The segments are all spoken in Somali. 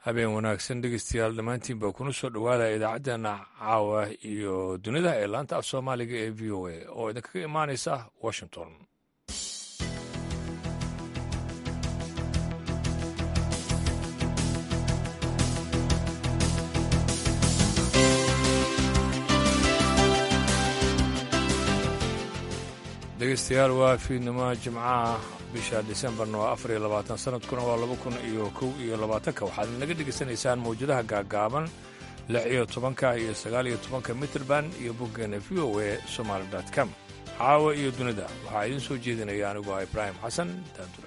habeen wanaagsan dhegeystayaal dhammaantiin baa kuna soo dhowaada idaacaddeenna caawa iyo dunida ee laanta af soomaaliga ee v o a oo idinkaga imaanaysa washington dhegeystayaal waa fiidnimo jimcaha bisha disembarna waa afar iyo labaatan sanadkuna waa laba kun iyo kow iyo labaatanka waxaad naga dhegaysanaysaan mawjadaha gaagaaban lix iyo tobanka iyo sagaal iyo tobanka mitrband iyo boggeena v o a somaali com caawa iyo dunida waxaa idiin soo jeedinaya anigu ah ibraahim xasan daanduray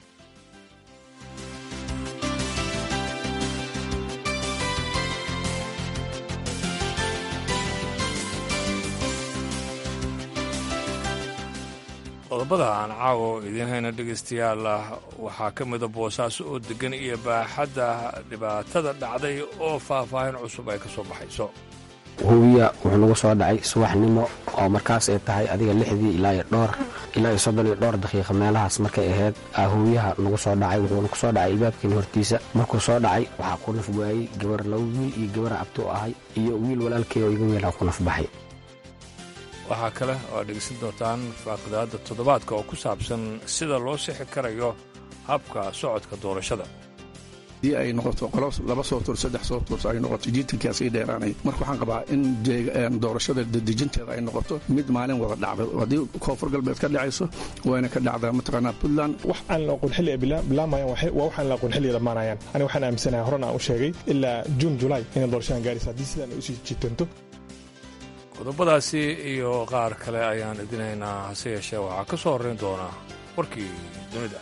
qodobada aan caawo idiin hayna dhegaystayaal waxaa ka mida boosaaso oo deggan iyo baaxadda dhibaatada dhacday oo faahfaahin cusub ay ka soo baxayso hubiya wuxuu nagu soo dhacay subaxnimo oo markaas ay tahay adiga lixdii ilaa iyo dhowr ilaa iyo soddon iyo dhowr daqiiqa meelahaas markay ahayd hubiyaha nagu soo dhacay wuxuuna ku soo dhacay ibaabkeena hortiisa markuu soo dhacay waxaa ku naf waayey gabar laba wiil iyo gabara abto ahay iyo wiil walaalkey oo iga weelaa ku naf baxay waxaa kale oo aad dhegeysan doontaan faaqidaadda toddobaadka oo ku saabsan sida loo sixi karayo habka socodka doorashada haddii ay noqoto qolo laba soo tur saddex soo tur ay noqoto jiitankaa sii dheeraanay marka waxaan qabaa in doorashada dedejinteeda ay noqoto mid maalin wada dhacdo haddii koonfur galbeed ka dhacayso wayna ka dhacdaa mataqaanaa puntland wax aan la aqoon xilli ay bilaamayaan waa waxaan la aqoon xilli ay dhammaanayaan aniga waxaan aaminsanahay horena aan u sheegay ilaa juun julaay inay doorashadan gaaraysa haddii sidaan ay usii jitanto qodobadaasi iyo qaar kale ayaan idinaynaa hase yeeshee waxaa ka soo horrayn doona warkii dunida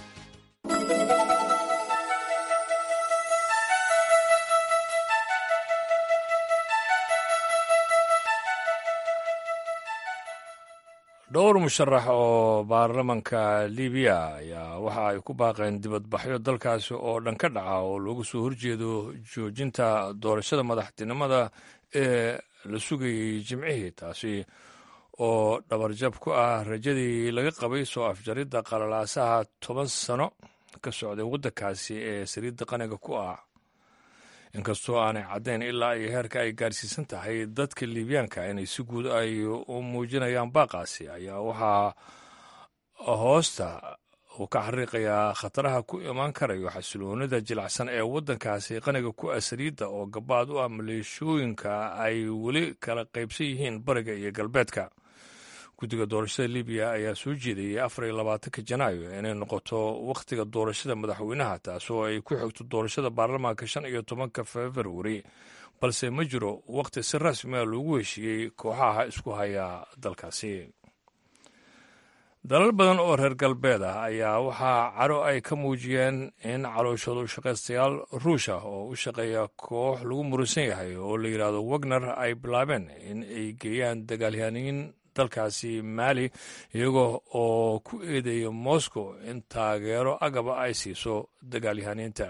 dhowr musharax oo baarlamanka libiya ayaa waxa ay ku baaqeen dibadbaxyo dalkaasi oo dhan ka dhaca oo looga soo horjeedo joojinta doorashada madaxtinimada ee la sugayey jimcihii taasi oo dhabarjab ku ah rajadii laga qabay soo afjaridda qalalaasaha toban sano ka socday waddankaasi ee saliidda qaniga ku ah inkastoo aanay caddayn ilaa iyo heerka ay gaarsiisan tahay dadka liibyaanka inay si guud ay u muujinayaan baaqaasi ayaa waxaa hoosta uu ka xariiqayaa khataraha ku imaan karayo xasiloonida jilacsan ee waddankaasi qaniga ku ah saliidda oo gabaad u ah maleeshooyinka ay weli kala qaybsan yihiin bariga iyo galbeedka guddiga doorashada libiya ayaa soo jeedayay afar iyo labaatanka janaayo inay noqoto wakhtiga doorashada madaxweynaha taasoo ay ku xigto doorashada baarlamaanka shan iyo tobanka februari balse ma jiro wakhti si rasmiga loogu heshiiyey kooxaha isku haya dalkaasi dalal badan oo reer galbeed ah ayaa waxaa caro ay ka muujiyeen in calooshooda shaqaystayaal ruusha oo u shaqeeya koox lagu muransan yahay oo la yidhaahdo wagner ay bilaabeen in ay geeyaan dagaalyaaniin dalkaasi maali iyagoo oo ku eedeeya moscow in taageero agaba ay siiso dagaalyahaniinta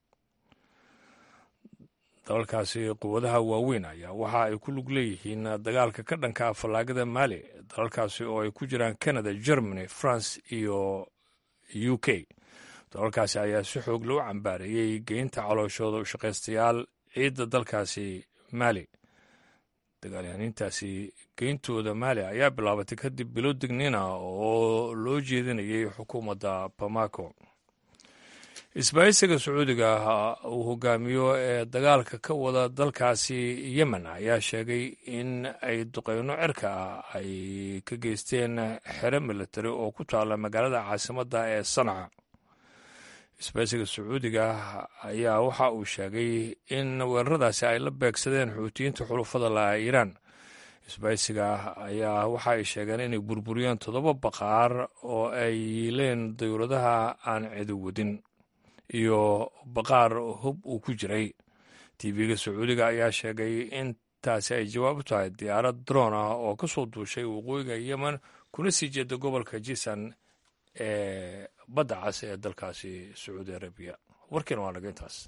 dalalkaasi quwadaha waaweyn ayaa waxa ay ku lug leeyihiin dagaalka ka dhanka fallaagada maali dalalkaasi oo ay ku jiraan canada germany france iyo u k dalalkaasi ayaa si xoog loo cambaareeyey geynta calooshooda u shaqaystayaal ciidda dalkaasi maali dagaalyahaniintaasi geyntooda maali ayaa bilaabatay kadib bilo digniina oo loo jeedinayay xukuumadda bamako isbaahisiga sacuudiga uu hogaamiyo ee dagaalka ka wada dalkaasi yemen ayaa sheegay in ay duqeyno cirka ah ay ka geysteen xero militari oo ku taala magaalada caasimadda ee sanca isbaahisiga sacuudiga ayaa waxa uu sheegay in weeraradaasi ay la beegsadeen xuutiyiinta xulufada laha iiraan isbaahisiga ayaa waxa ay sheegeen inay burburiyeen toddoba baqaar oo ay yiileen dawladaha aan cido wadin iyo baqaar hub uu ku jiray tv-ga sacuudiga ayaa sheegay in taasi ay jawaab u tahay diyaarad droon ah oo ka soo duushay waqooyiga yemen kuna sii jeeda gobolka jisan ee badda cas ee dalkaasi sacuudi arabiya warkiina waa naga intaas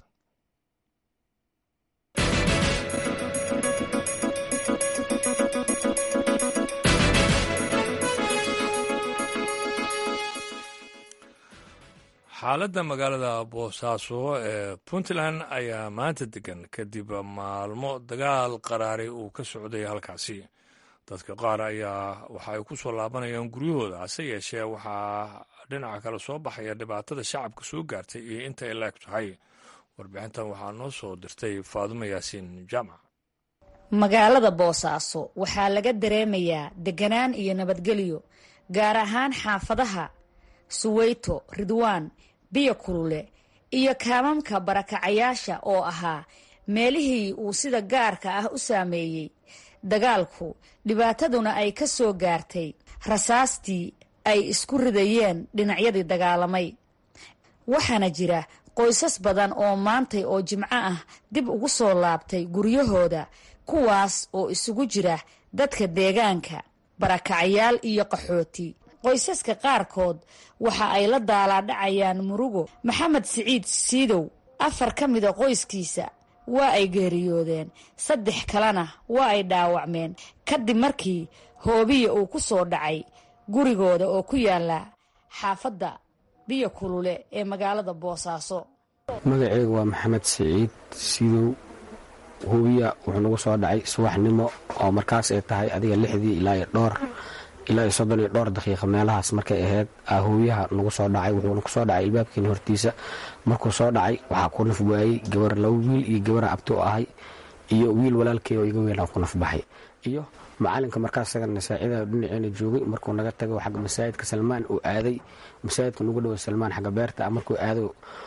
xaaladda magaalada boosaaso ee puntland ayaa maanta degan kadib maalmo dagaal qaraari uu ka socday halkaasi dadka qaar ayaa waxa ay ku soo laabanayaan guryahooda hase yeeshee waxaa dhinaca kale soo baxaya dhibaatada shacabka soo gaartay iyo inta ay laeg tahay warbixintan waxaa noo soo dirtay faadumo yaasiin jaamac magaalada boosaaso waxaa laga dareemayaa deganaan iyo nabadgelyo gaar ahaan xaafadaha suweyto ridwaan biyo kulule iyo kaamamka barakacayaasha oo ahaa meelihii uu sida gaarka ah u saameeyey dagaalku dhibaataduna ay ka soo gaartay rasaastii ay isku ridayeen dhinacyadii dagaalamay waxaana jira qoysas badan oo maantay oo jimco ah dib ugu soo laabtay guryahooda kuwaas oo isugu jira dadka deegaanka barakacayaal iyo qaxooti qoysaska qaarkood waxa ay la daalaadhacayaan murugo maxamed siciid siidow afar ka mida qoyskiisa waa ay geeriyoodeen saddex kalena waa ay dhaawacmeen kadib markii hoobiya uu ku soo dhacay gurigooda oo ku yaala xaafadda biyo kulule ee magaalada boosaaso magaceyga waa maxamed siciid sidow hubiya wuxuu nagu soo dhacay subaxnimo oo markaas ay tahay adiga lixdii ilaa iyo dhowr ilaa iyo soddon iyo dhowr daqiiqa meelahaas markay ahayd hubiyaha nagu soo dhacay wuxuuna ku soo dhacay ilbaabkeena hortiisa markuu soo dhacay waxaa ku naf waayey gabar laba wiil iyo gabara abti u ahay iyo wiil walaalkey oo iga weynaa ku naf baxay iyo macalinka markaas isagana saacida dhinaceena joogay markuu naga tago xagga masaajidka salmaan uu aaday masaajidka nugu dhowa salmaan xagga beerta markuu aado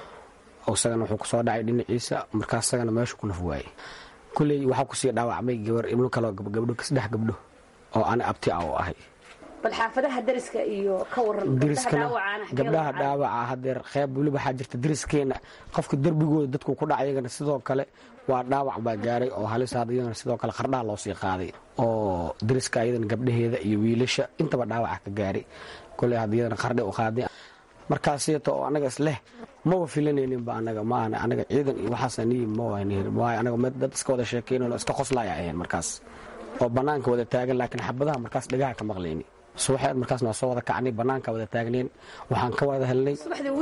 isagana wuxuu kusoo dhacay dhinaciisa markaas isagana meeshu ku naf waayey kulley waxaa kusii dhaawacmay gabar ibno kaleo gabdho saddex gabdho oo ana abti ah oo ahay bal xaafadaha dariska iyo ka waran dariskana gabdhaha dhaawaca hadeer qeyb weliba waxaa jirta dariskeena qofka derbigooda dadku ku dhaca iyagana sidoo kale waa dhaawac baa gaaray oo halis had iyagana sidoo kale qardhaha loo sii qaaday oo dariska iyadana gabdhaheeda iyo wiilasha intaba dhaawaca ka gaaray koley had iyadana qardhe u qaaday markaasiyto oo anaga isleh maba filanayninba anaga maahan anaga ciidan iyo waxaasaniyi mawaayo anaga mid dad iska wada sheekeynayo iska qoslaya ahayn markaas oo banaanka wada taagan laakiin xabadaha markaas dhagaha ka maqlayni subaxeed markaasna waa soo wada kacnay banaanka wada taagneen waxaan ka wada helnay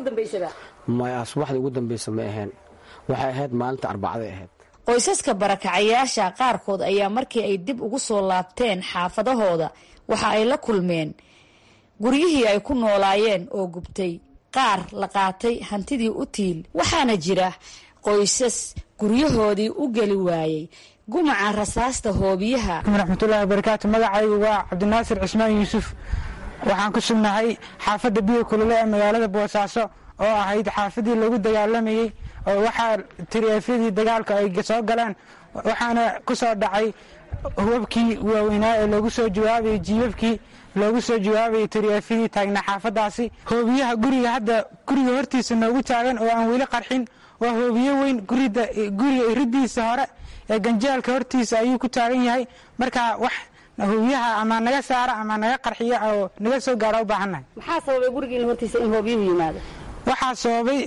maya subaxdii ugu dambeysa ma ahayn waxay ahayd maalinta arbacaday ahayd qoysaska barakacayaasha qaarkood ayaa markii ay dib ugu soo laabteen xaafadahooda waxa ay la kulmeen guryihii ay ku noolaayeen oo gubtay qaar la qaatay hantidii u tiil waxaana jira qoysas guryahoodii u geli waayey gumaca rasaasta hoobiyaha raxmatullahi wabarakaatu magacaygu waa cabdinaasir cismaan yuusuf waxaan ku sugnahay xaafadda biyo kulule ee magaalada boosaaso oo ahayd xaafadii lagu dagaalamayey oo waxaa tiriefyadii dagaalka ay soo galeen waxaana ku soo dhacay hubabkii waaweynaa ee loogu soo jawaabayay jiibabkii loogu soo jawaabayay tiriefyadii taagnaa xaafadaasi hoobiyaha guriga hadda guriga hortiisa noogu taagan oo aan weli qarxin waa hoobiyo weyn guriga iridiisa hore ee ganjeelka hortiisa ayuu ku taagan yahay marka wax hoobiyaha ama naga saara ama naga qarxiya oo naga soo gaara u baahannahay maxaa sababay gurigiina hortiisa in hoobiyuhu yimaado waxaa sababay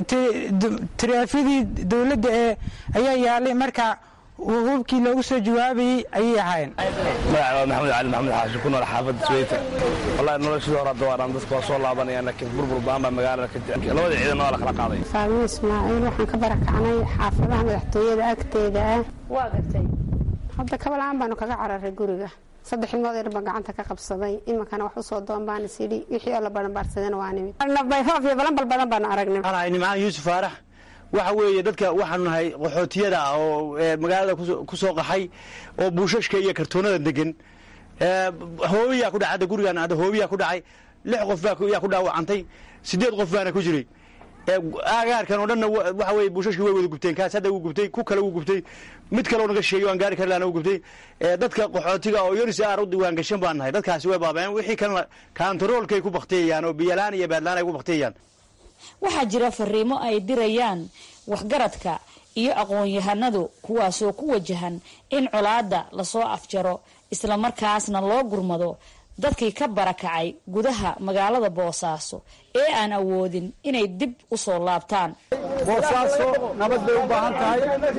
tiraafyadii dowladda ee ayaa yaalay marka hubkii loogu soo jawaabayey ayay ahaayeen magaca waa maxamed cali maxamed xaashi ku nool xaafadda sweyta wallahi noloshii hore hadda waadhaan dadka waa soo laabanayaan laakiin burbur baan baa magaalada ka jira labada ciidan waa la kala qaaday faalmo ismaaciil waxaan ka barakacnay xaafadaha madaxtooyada agteeda ah waa gartay hadda kabalaan baanu kaga cararay guriga saddex ilmood yar baan gacanta ka qabsaday iminkana wax usoo doon baan isidhi wixii oo la baranbaarsadeen waa nimid bayfoof iyo balanbal badan baanu aragnay waxaan ahay nimcaan yuusuf faarax waxa weeye dadka waxaanu nahay qaxootiyada ah oo magaalada ku soo qaxay oo buushashka iyo kartoonada degan hoobiyaa ku dhacay hadda gurigaan hadda hoobiyaa ku dhacay lix qof yaa ku dhaawacantay sideed qof baana ku jiray aagaarkan oo dhanna waxa weye buushashkii way wada gubteen kaas hadda wuu gubtay ku kale wuu gubtay mid kale oo naga sheegay waan gaari karlaana wuu gubtay dadka qaxootiga oo yonis aar u diwaan gashan baan nahay dadkaasi way baabeen wixii kalena kaantaroolkay ku baktiyayaan oo biyalaan iyo baadlaan ay ku baktiyayaan waxaa jira fariimo ay dirayaan waxgaradka iyo aqoon-yahanadu kuwaasoo ku wajahan in colaadda lasoo afjaro islamarkaasna loo gurmado dadkii ka barakacay gudaha magaalada boosaaso ee aan awoodin inay dib u soo laabtaan boosaaso nabad bay u baahan tahay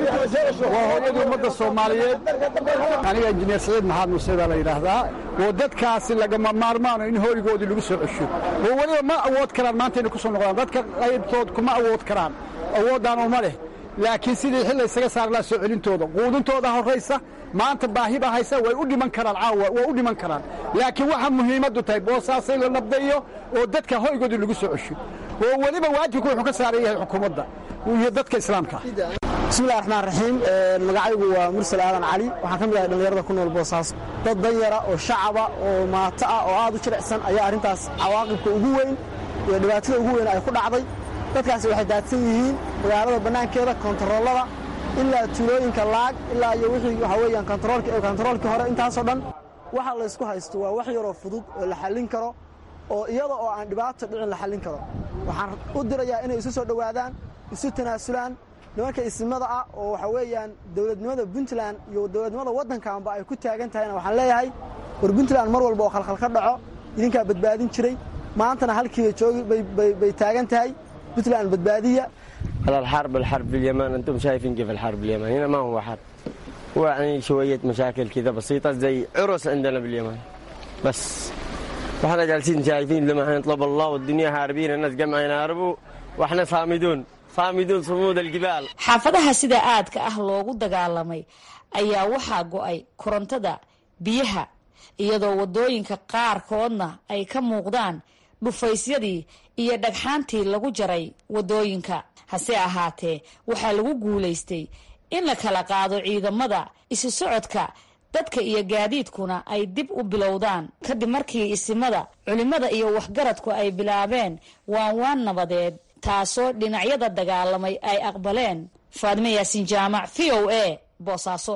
waa hooyadii ummadda soomaaliyeed aniga injineer saciid maxaad muuse baa la yidhaahdaa oo dadkaasi lagama maarmaano in hoygoodii lagu soo cesho oo weliba ma awood karaan maanta inay ku soo noqdaan dadka qaybtood kuma awood karaan awoodaan uma leh laakiin sidii xilla isaga saar laa soo celintooda quudintooda horraysa maanta baahi baa haysa way u dhiman karaan caawa way u dhiman karaan laakiin waxaa muhiimaddu tahay boosaasay la nabdayo oo dadka hoygoodii lagu soo cesho oo weliba waajibku wuxuu ka saaran yahay xukuumadda iyo dadka islaamka bismillahi raxmaan raxiim magacaygu waa mursal aadan cali waxaan ka mid ahay dhallinyarada ku nool boosaaso dad danyara oo shacaba oo maato ah oo aad u jilicsan ayaa arrintaas cawaaqibka ugu weyn iyo dhibaatada ugu weyn ay ku dhacday dadkaasi waxay daadsan yihiin magaalada bannaankeeda kontaroolada ilaa tuulooyinka laag ilaa iyo wixii waxaa weeyaan kontaroolkii hore intaasoo dhan waxa laysku haysto waa wax yaroo fudud oo la xallin karo oo iyada oo aan dhibaato dhicin la xallin karo waxaan u dirayaa inay isu soo dhowaadaan isu tanaasulaan nimanka isimada ah oo waxaa weeyaan dowladnimada puntland iyo dowladnimada waddankaanba ay ku taagan tahayna waxaan leeyahay war puntland mar walba oo khalkhal ka dhaco idinkaa badbaadin jiray maantana halkiiba joogi bay taagan tahay puntland badbaadiya هذا الحرب الحرب في اليمن انتم شايفين كيف الحرب في اليمن هنا ما هو حرب هو يعني شويه مشاكل كذا بسيطه زي عرس عندنا باليمن بس واحنا جالسين شايفين لما نطلب الله والدنيا هاربين الناس جمع ينهربوا واحنا صامدون صامدون صمود الجبال xaafadaha sida aadka ah loogu dagaalamay ayaa waxaa go'ay korontada biyaha iyadoo waddooyinka qaarkoodna ay ka muuqdaan dhufaysyadii iyo dhagxaantii lagu jaray waddooyinka hase ahaatee waxaa lagu guulaystay in la kala qaado ciidamada isu socodka dadka iyo gaadiidkuna ay dib u bilowdaan kadib markii isimada culimmada iyo waxgaradku ay bilaabeen waan waan nabadeed taasoo dhinacyada dagaalamay ay aqbaleen faadime yaasiin jaamac v o a boosaaso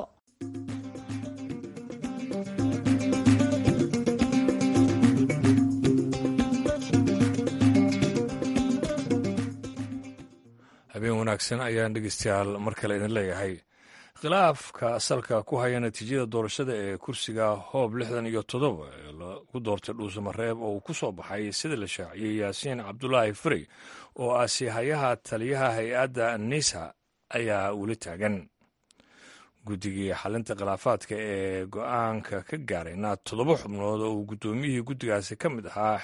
habeen wanaagsan ayaan dhegeystayaal mar kale idin leeyahay khilaafka salka ku haya natiijada doorashada ee kursiga hoob lixdan iyo toddoba ee lagu doortay dhuusamareeb oo uu ku soo baxay sida la shaaciyey yaasiin cabdulaahi frey oo ah siihayaha taliyaha hay-adda nisa ayaa weli taagan guddigii xalinta khilaafaadka ee go-aanka ka gaarayna toddoba xubnood oo uu guddoomiyihii guddigaasi ka mid ahaa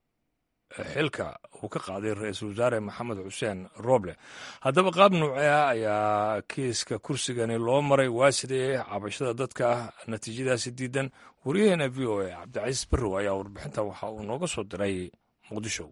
xilka uu ka qaaday ra-iisul wasaare maxamed xuseen roble haddaba qaab nuuce ah ayaa kiiska kursigani loo maray waa sidee cabashada dadka natiijadaasi diidan waryaheena v o a cabdicasiis barrow ayaa warbixinta waxa uu nooga soo diray muqdisho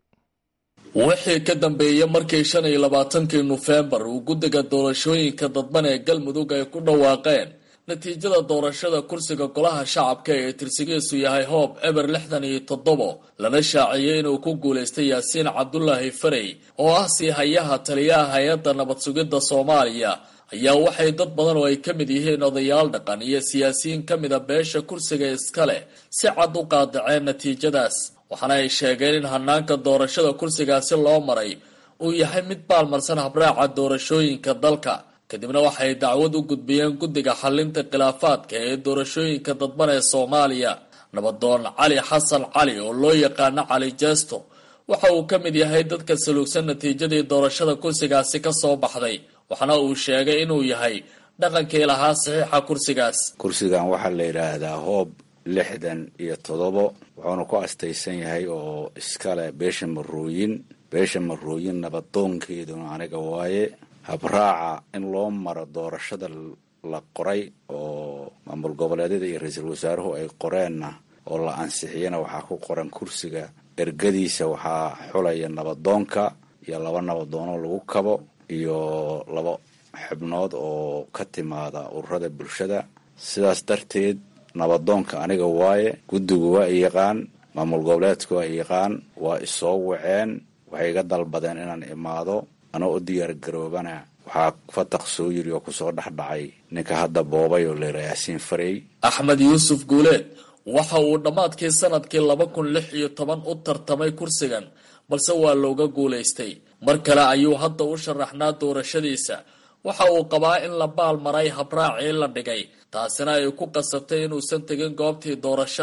wixii ka dambeeyey markii shan iyo labaatankii nofembar uu guddiga doorashooyinka dadban ee galmudug ay ku dhawaaqeen natiijada doorashada kursiga golaha shacabka ee tirsigiisu yahay hoob eber lixdan iyo toddobo lana shaaciyey inuu ku guulaystay yaasiin cabdulaahi farey oo ah siihayaha taliyaha hay-adda nabad sugidda soomaaliya ayaa waxay dad badan oo ay ka mid yihiin odayaal dhaqan iyo siyaasiyiin ka mida beesha kursiga iska leh si cad u qaadaceen natiijadaas waxaana ay sheegeen in hanaanka doorashada kursigaasi loo maray uu yahay mid baalmarsan habraaca doorashooyinka dalka kadibna waxay dacwad u gudbiyeen guddiga xalinta khilaafaadka ee doorashooyinka dadban ee soomaaliya nabadoon cali xasan cali oo loo yaqaano cali jeesto waxa uu ka mid yahay dadka saluugsan natiijadii doorashada kursigaasi ka soo baxday waxaana uu sheegay inuu yahay dhaqankii lahaa saxiixa kursigaas kursigan waxaa la yidhaahdaa hoob lixdan iyo toddobo wuxuuna ku astaysan yahay oo iskale beesha marooyin beesha marooyin nabadoonkeeduna aniga waaye habraaca in loo maro doorashada la qoray oo maamul goboleedyada iyo ra-iisul wasaaruhu ay qoreenna oo la ansixiyana waxaa ku qoran kursiga ergadiisa waxaa xulaya nabadoonka iyo laba nabadoonoo lagu kabo iyo laba xubnood oo ka timaada ururada bulshada sidaas darteed nabadoonka aniga waaye guddigu waa i yaqaan maamul goboleedka waa i yaqaan waa isoo waceen waxay iga dalbadeen inaan imaado anoo u diyaar garoobana waxaa fataq soo yiri oo kusoo dhexdhacay ninka hadda boobay oo layidhaa yaasiin farey axmed yuusuf guuleed waxa uu dhammaadkii sanadkii laba kun lix iyo toban u tartamay kursigan balse waa looga guulaystay mar kale ayuu hadda u sharaxnaa doorashadiisa waxa uu qabaa in la baal maray habraacii la dhigay taasina ay ku qasabtay inuusan tegin goobtii doorashada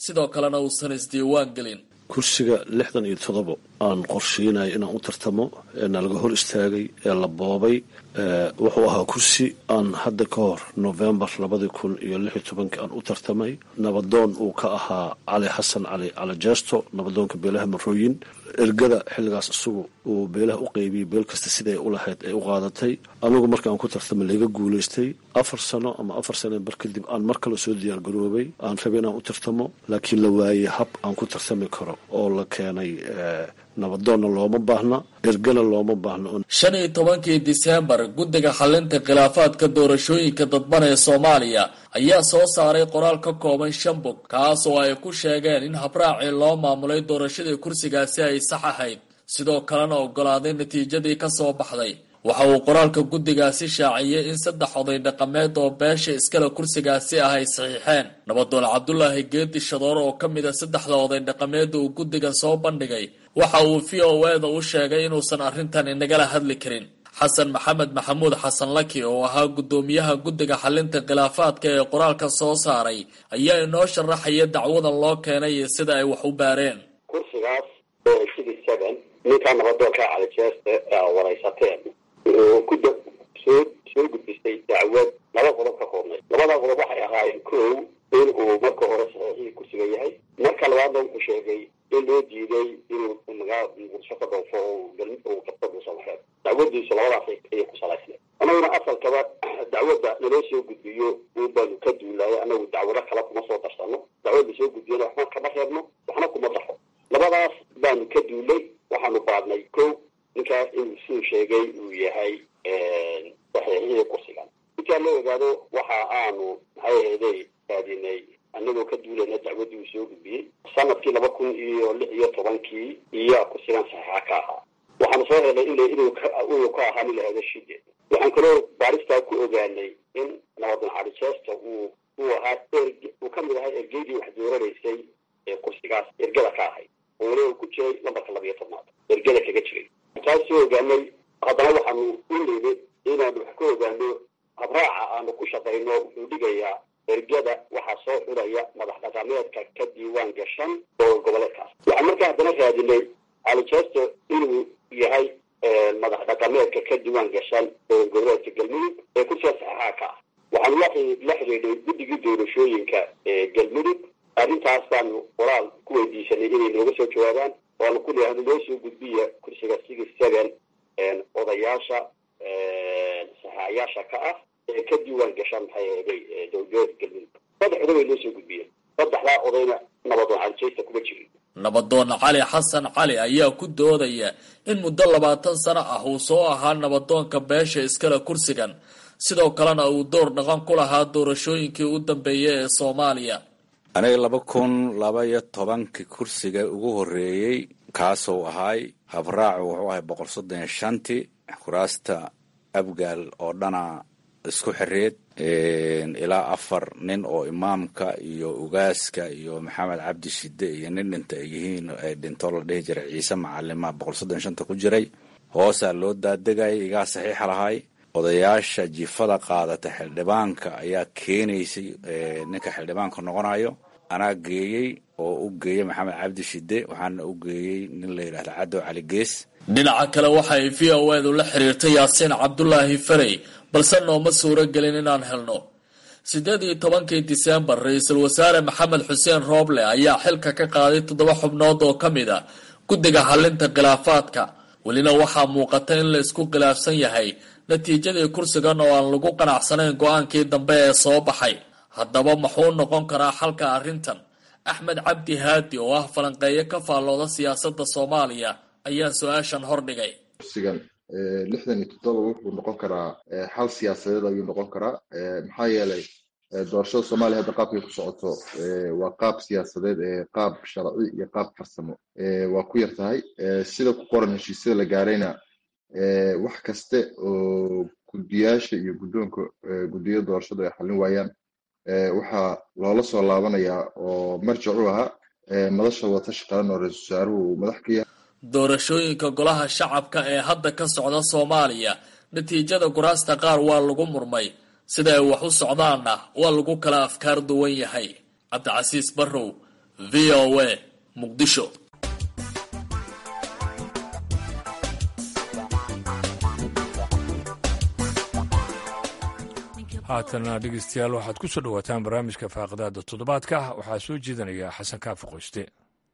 sidoo kalena uusan isdiiwaan gelin kursiga lixdan iyo toddobo aan qorsheynaya inaan u tartamo ee nalaga hor istaagay ee la boobay wuxuu ahaa kursi aan hadda ka hor novembar labadii kun iyo lix iyo tobankii aan u tartamay nabadoon uu ka ahaa cali xasan cali cali jeesto nabadoonka beelaha marooyin ergada xilligaas isagu uu beelaha u qeybiyey beel kasta siday u lahayd ay u qaadatay anigu markaan ku tartamay laga guulaystay afar sano ama afar sano bar kadib aan mar kale soo diyaargaroobay aan rabay inaan u tartamo laakiin la waayey hab aan ku tartami karo oo la keenay nabadoonna looma baahna ergana looma baahna shan iyo tobankii diseembar guddiga xalinta khilaafaadka doorashooyinka dadban ee soomaaliya ayaa soo saaray qoraal ka kooban shan bog kaas oo ay ku sheegeen in habraacii loo maamulay doorashadii kursigaasi ay sax ahayd sidoo kalena ogolaaday natiijadii ka soo baxday waxa uu qoraalka guddigaasi shaaciyey in saddex oday dhaqameed oo beesha iskale kursigaasi ah ay saxiixeen nabadoon cabdulaahi geedi shadoor oo ka mid a saddexda oday dhaqameed uu guddiga soo bandhigay waxa uu v o eda u sheegay inuusan arrintan inagala hadli karin xasan maxamed maxamuud xasan laki oo ahaa guddoomiyaha guddiga xalinta khilaafaadka ee qoraalka soo saaray ayaa inoo sharaxaya dacwadan loo keenay iyo sida ay wax u baareen kursigaas ninkaa nabadoonka calijeeste waraysateen wuxuu ku soo soo gudbistay dacwad laba qodob ka koobnay labada qodob waxay ahaayeen kow in uu marka hore saxiixii kursiga yahay marka labaadna wuxuu sheegay in loo diiday inuu magaa muqdisho ka dhoofo uu qabto dhuusamareed dacwadiisu labadaas ayay ku salaysnay annaguna asalkaba dacwadda naloo soo gudbiyo un baanu ka duulayo annagu dacwado kale kuma soo darsano dacwadda soo gudbiyana waxba kama reebno waxna kuma daxo labadaas baanu ka duulay waxaanu baadnay kow ninkaas inuu suu sheegay uu yahay saxiixihii kursigan intaa la ogaado waxa aanu maxay ahaydey raadinay anagoo ka duulayna dacwaddii uu soo gudbiyey sanadkii laba kun iyo lix iyo tobankii iyo kursigan saxiixa ka ahaa waxaanu soo helnay in inuu ka ahaa nin lahahdo shide waxaan kaloo baaristaa ku ogaanay in nabadan calijeesta uu uu ahaa erg uu ka mid ahaa ergeydii wax dooranaysay ee kursigaas ergada ka ahayd oo waliba uu ku jiray lambarka labiyo tobnaad ergada kaga jiray taas soo ogaanay haddana waxaanu u nimi inaanu wax ka ogaano habraaca aanu ku shaqayno wuxuu dhigayaa ergada waxaa soo xuraya madax dhaqameedka ka diiwaan gashan oo goboleedkaas waxaan markaa haddana raadinay calijesto inuu yahay madax dhaqameedka ka diiwaan gashan oo goboleedka galmudug ee kursiga saxeexaa ka ah waxaanu la xidhiidhay guddigii doorashooyinka ee galmudug arrintaas baanu qoraal ku weydiisanay inay nooga soo jawaabaan waanu ku leeyahay noo soo gudbiya kursiga six seven odayaasha saxaayaasha ka ah ee ka diiwaan gashaan maxay ahaday dowlada galmudug saddex oday bay noo soo gudbiyeen saddexdaa odayna nabadoon calijeysta kuma jirin nabadoon cali xasan cali ayaa ku doodaya in muddo labaatan sano ah uu soo ahaa nabadoonka beesha iskale kursigan sidoo kalena uu door dhaqan ku lahaa doorashooyinkii u dambeeyay ee soomaaliya aniga laba kun laba iyo tobankii kursiga ugu horreeyey kaasuu ahaay habraacu wuxuu ahay boqol soddon iyo shantii kuraasta abgaal oo dhana isku xireed ilaa afar nin oo imaamka iyo ugaaska iyo maxamed cabdi shide iyo nin dhinta ay yihiin ay dhintoo la dhihi jiray ciise macalima boqol soddon iyo shanta ku jiray hoosaa loo daadegayay igaa saxiixa lahay odayaasha jifada qaadata xildhibaanka ayaa keenaysay ninka xildhibaanka noqonayo anaa geeyey oo u geeyey maxamed cabdi shide waxaana u geeyey nin la yidhahda cadow cali gees dhinaca kale waxa ay v o edu la xiriirtay yaasiin cabdulaahi farey balse nooma suuro gelin inaan helno siddeed iyo tobankii diseembar ra-iisul wasaare maxamed xuseen rooble ayaa xilka ka qaaday toddoba xubnood oo ka mid a guddiga xalinta khilaafaadka welina waxaa muuqata in la isku khilaafsan yahay natiijadii kursigan oo aan lagu qanacsanayn go-aankii dambe ee soo baxay haddaba muxuu noqon karaa xalka arrintan axmed cabdi haadi oo ah falanqeeyo ka faallooda siyaasadda soomaaliya ayaa su-aashan hordhigay kursigan lixdan iyo toddoba wuxuu noqon karaa xal siyaasadeed ayuu noqon karaa maxaa yeelay doorashada soomaaliya hadda qaabkay ku socoto waa qaab siyaasadeed qaab sharci iyo qaab farsamo waa ku yar tahay sida ku qoran heshiisyada la gaarayna wax kaste oo guddiyaasha iyo guddoonka guddiyada doorashada ay xallin waayaan waxaa loola soo laabanayaa oo marjac u ahaa madasha watashi qaran oo ra-iisul wasaaruhu uu madax ka yahay doorashooyinka golaha shacabka ee hadda ka socda soomaaliya natiijada kuraasta qaar waa lagu murmay sida ay wax u socdaanna waa lagu kala afkaar duwan yahay cabdicasiis barrow v o a muqdisho haatana dhegeystayaal waxaad ku soo dhowaataan barnaamijka faaqidaada toddobaadka waxaa soo jeedinaya xasan kaafi qoyste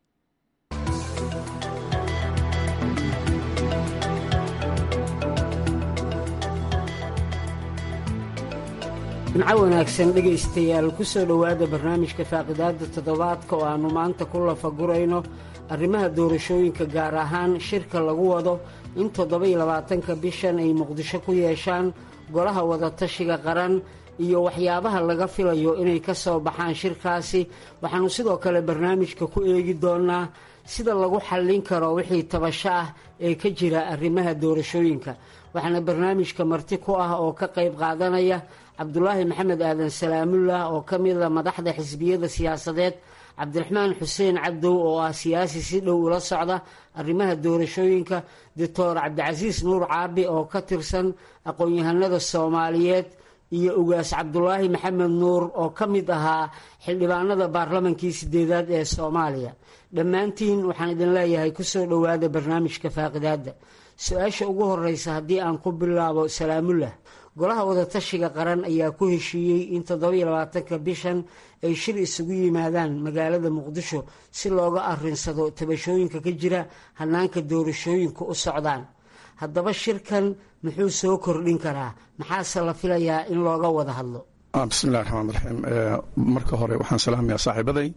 jimco wanaagsan dhegaystayaal ku soo dhowaada barnaamijka faaqidaada toddobaadka oo aannu maanta ku lafagurayno arrimaha doorashooyinka gaar ahaan shirka lagu wado in toddoba-iyo labaatanka bishan ay muqdisho ku yeeshaan golaha wadatashiga qaran iyo waxyaabaha laga filayo inay ka soo baxaan shirkaasi waxaannu sidoo kale barnaamijka ku eegi doonnaa sida lagu xallin karo wixii tabasho ah ee ka jira arrimaha doorashooyinka waxaana barnaamijka marti ku ah oo ka qayb qaadanaya cabdulaahi maxamed aadan salaamullah oo ka mida madaxda xisbiyada siyaasadeed cabdiraxmaan xuseen cabdow oo ah siyaasi si dhow ula socda arrimaha doorashooyinka doctor cabdicasiis nuur caabi oo ka tirsan aqoon-yahanada soomaaliyeed iyo ugaas cabdulaahi maxamed nuur oo ka mid ahaa xildhibaanada baarlamankii sideedaad ee soomaaliya dhammaantiin waxaan idin leeyahay kusoo dhowaada barnaamijka faaqidaada su-aasha ugu horeysa haddii aan ku bilaabo salaamullah golaha wadatashiga qaran ayaa ku heshiiyey in toddoba-iyo labaatanka bishan ay shir isugu yimaadaan magaalada muqdisho si looga arinsado tabashooyinka ka jira hanaanka doorashooyinka u socdaan haddaba shirkan muxuu soo kordhin karaa maxaase la filayaa in looga wada hadlo bismillahi raxmaan raxiim marka hore waxaan salaamayaa saaxiibaday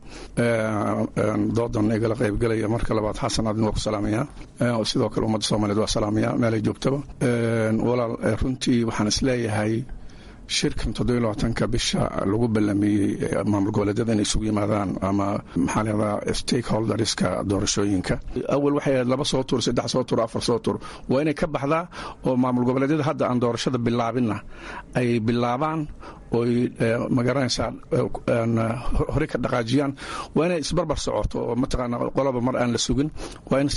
doodan igala qaybgelaya marka labaad xasan adin waa ku salaamayaa sidoo kale ummadda soomaaliyeed waa salaamayaa meelay joogtaba walaal runtii waxaan isleeyahay shirkan toddobiyo labaatanka bisha lagu ballamiyey maamul goboleedyada inay isugu yimaadaan ama maxaa leedaa stakeholderska doorashooyinka awal waxay ahayd laba soo tur saddex soo tur afar soo tur waa inay ka baxdaa oo maamul goboleedyada hadda aan doorashada bilaabinna ay bilaabaan oy magaranaysaa hore ka dhaqaajiyaan waa inay isbarbar socoto oo mataqaana qolaba mar aan la sugin waa in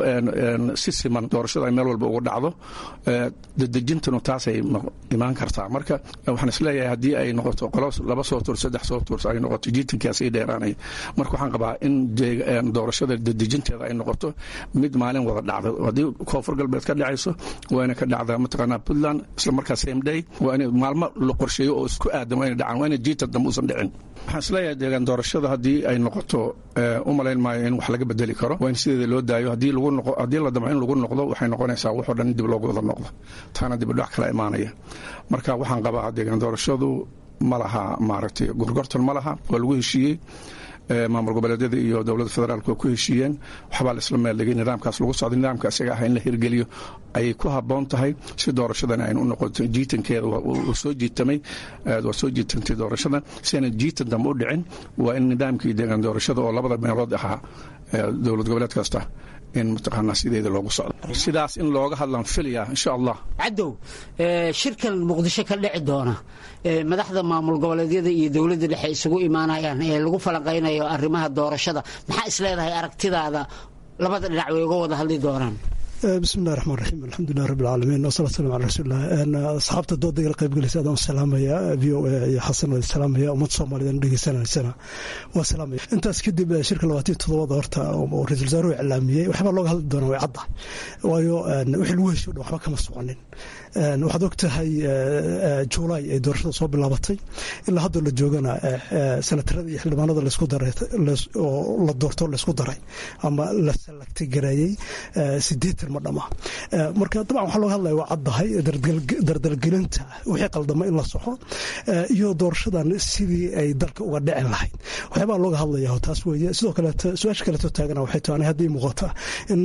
si siman doorashada ay meel walba ugu dhacdo dedejintanu taasay imaan kartaa marka waxaan isleeyahay haddii ay noqoto qolo laba soo tur saddex soo tur ay noqoto jiitankaas ii dheeraanay marka waxaan qabaa in doorashada dedejinteeda ay noqoto mid maalin wada dhacda haddii koonfur galbeed ka dhacayso waa inay ka dhacdaa mataqaana puntland isla markaa same day waa inay maalmo la qorsheeyo oo isku aadan waa inay dhacaan waa inay jiitan dambe uusan dhicin waxaan isleeyahay deegaan doorashada haddii ay noqoto u malayn maayo in wax laga bedeli karo waa in sideeda loo daayo haddii lagu noqo haddii la damco in lagu noqdo waxay noqonaysaa waxoo dhan in dib loogu wada noqdo taana dibidhac kala imaanaya marka waxaan qabaa deegaan doorashadu ma laha maaragtay gorgortan ma laha waa lagu heshiiyey maamul goboleedyada iyo dowladda federaalk waa ku heshiiyeen waxbaa laisla meeldhigay nidaamkaas lagu socday nidaamka isaga ah in la hirgeliyo ayay ku habboon tahay si doorashadan aynu u noqoto jiitankeeda waa soo jiitamay waa soo jiitantay doorashada si aanan jiitan dambe u dhicin waa in nidaamkii deegaan doorashada oo labada meelood ahaa dowlad goboleed kasta in mataqaanaa sideeda loogu socdo sidaas in looga hadlaan filaya insha allah cadow shirkan muqdisho ka dhici doona madaxda maamul goboleedyada iyo dowladda dhexe isugu imaanayaan ee lagu falanqaynayo arrimaha doorashada maxaa isleedahay aragtidaada labada dhinac way uga wada hadli doonaan bismillahi raxmaan raxiim alxamdulilah rabbi alcaalamiin wasalaatu salam ala rasuulilah asxaabta dooda igala qaybgalaysa adaan salaamaya v o a iyo xasan waa salaamaya ummadda soomaaliyeed dhegeysanaysana waa salaamaya intaas kadib shirka labaatan todobada horta oo ra-isul wasaaruhu iclaamiyey waxbaa looga hadli doonaa way cadda waayo wixii lagu heshiyo dhan waxba kama soconin waxaad og tahay juulaay ay doorashada soo bilaabatay ilaa haddoo la joogana senatarada iyo xildhibaanada laysku daray oo la doorto laysku daray ama la salagtay gareeyey sideetan ma dhama marka dabcan waxaa looga hadlaya waa caddahay dardalgelinta wixii qaldama in la soxo iyo doorashadan sidii ay dalka uga dhicin lahayd waxyaabaa looga hadlaya taas weeye sidoo kaleeto su-aasha kaleeto taagana waxay tahay haddii muuqata in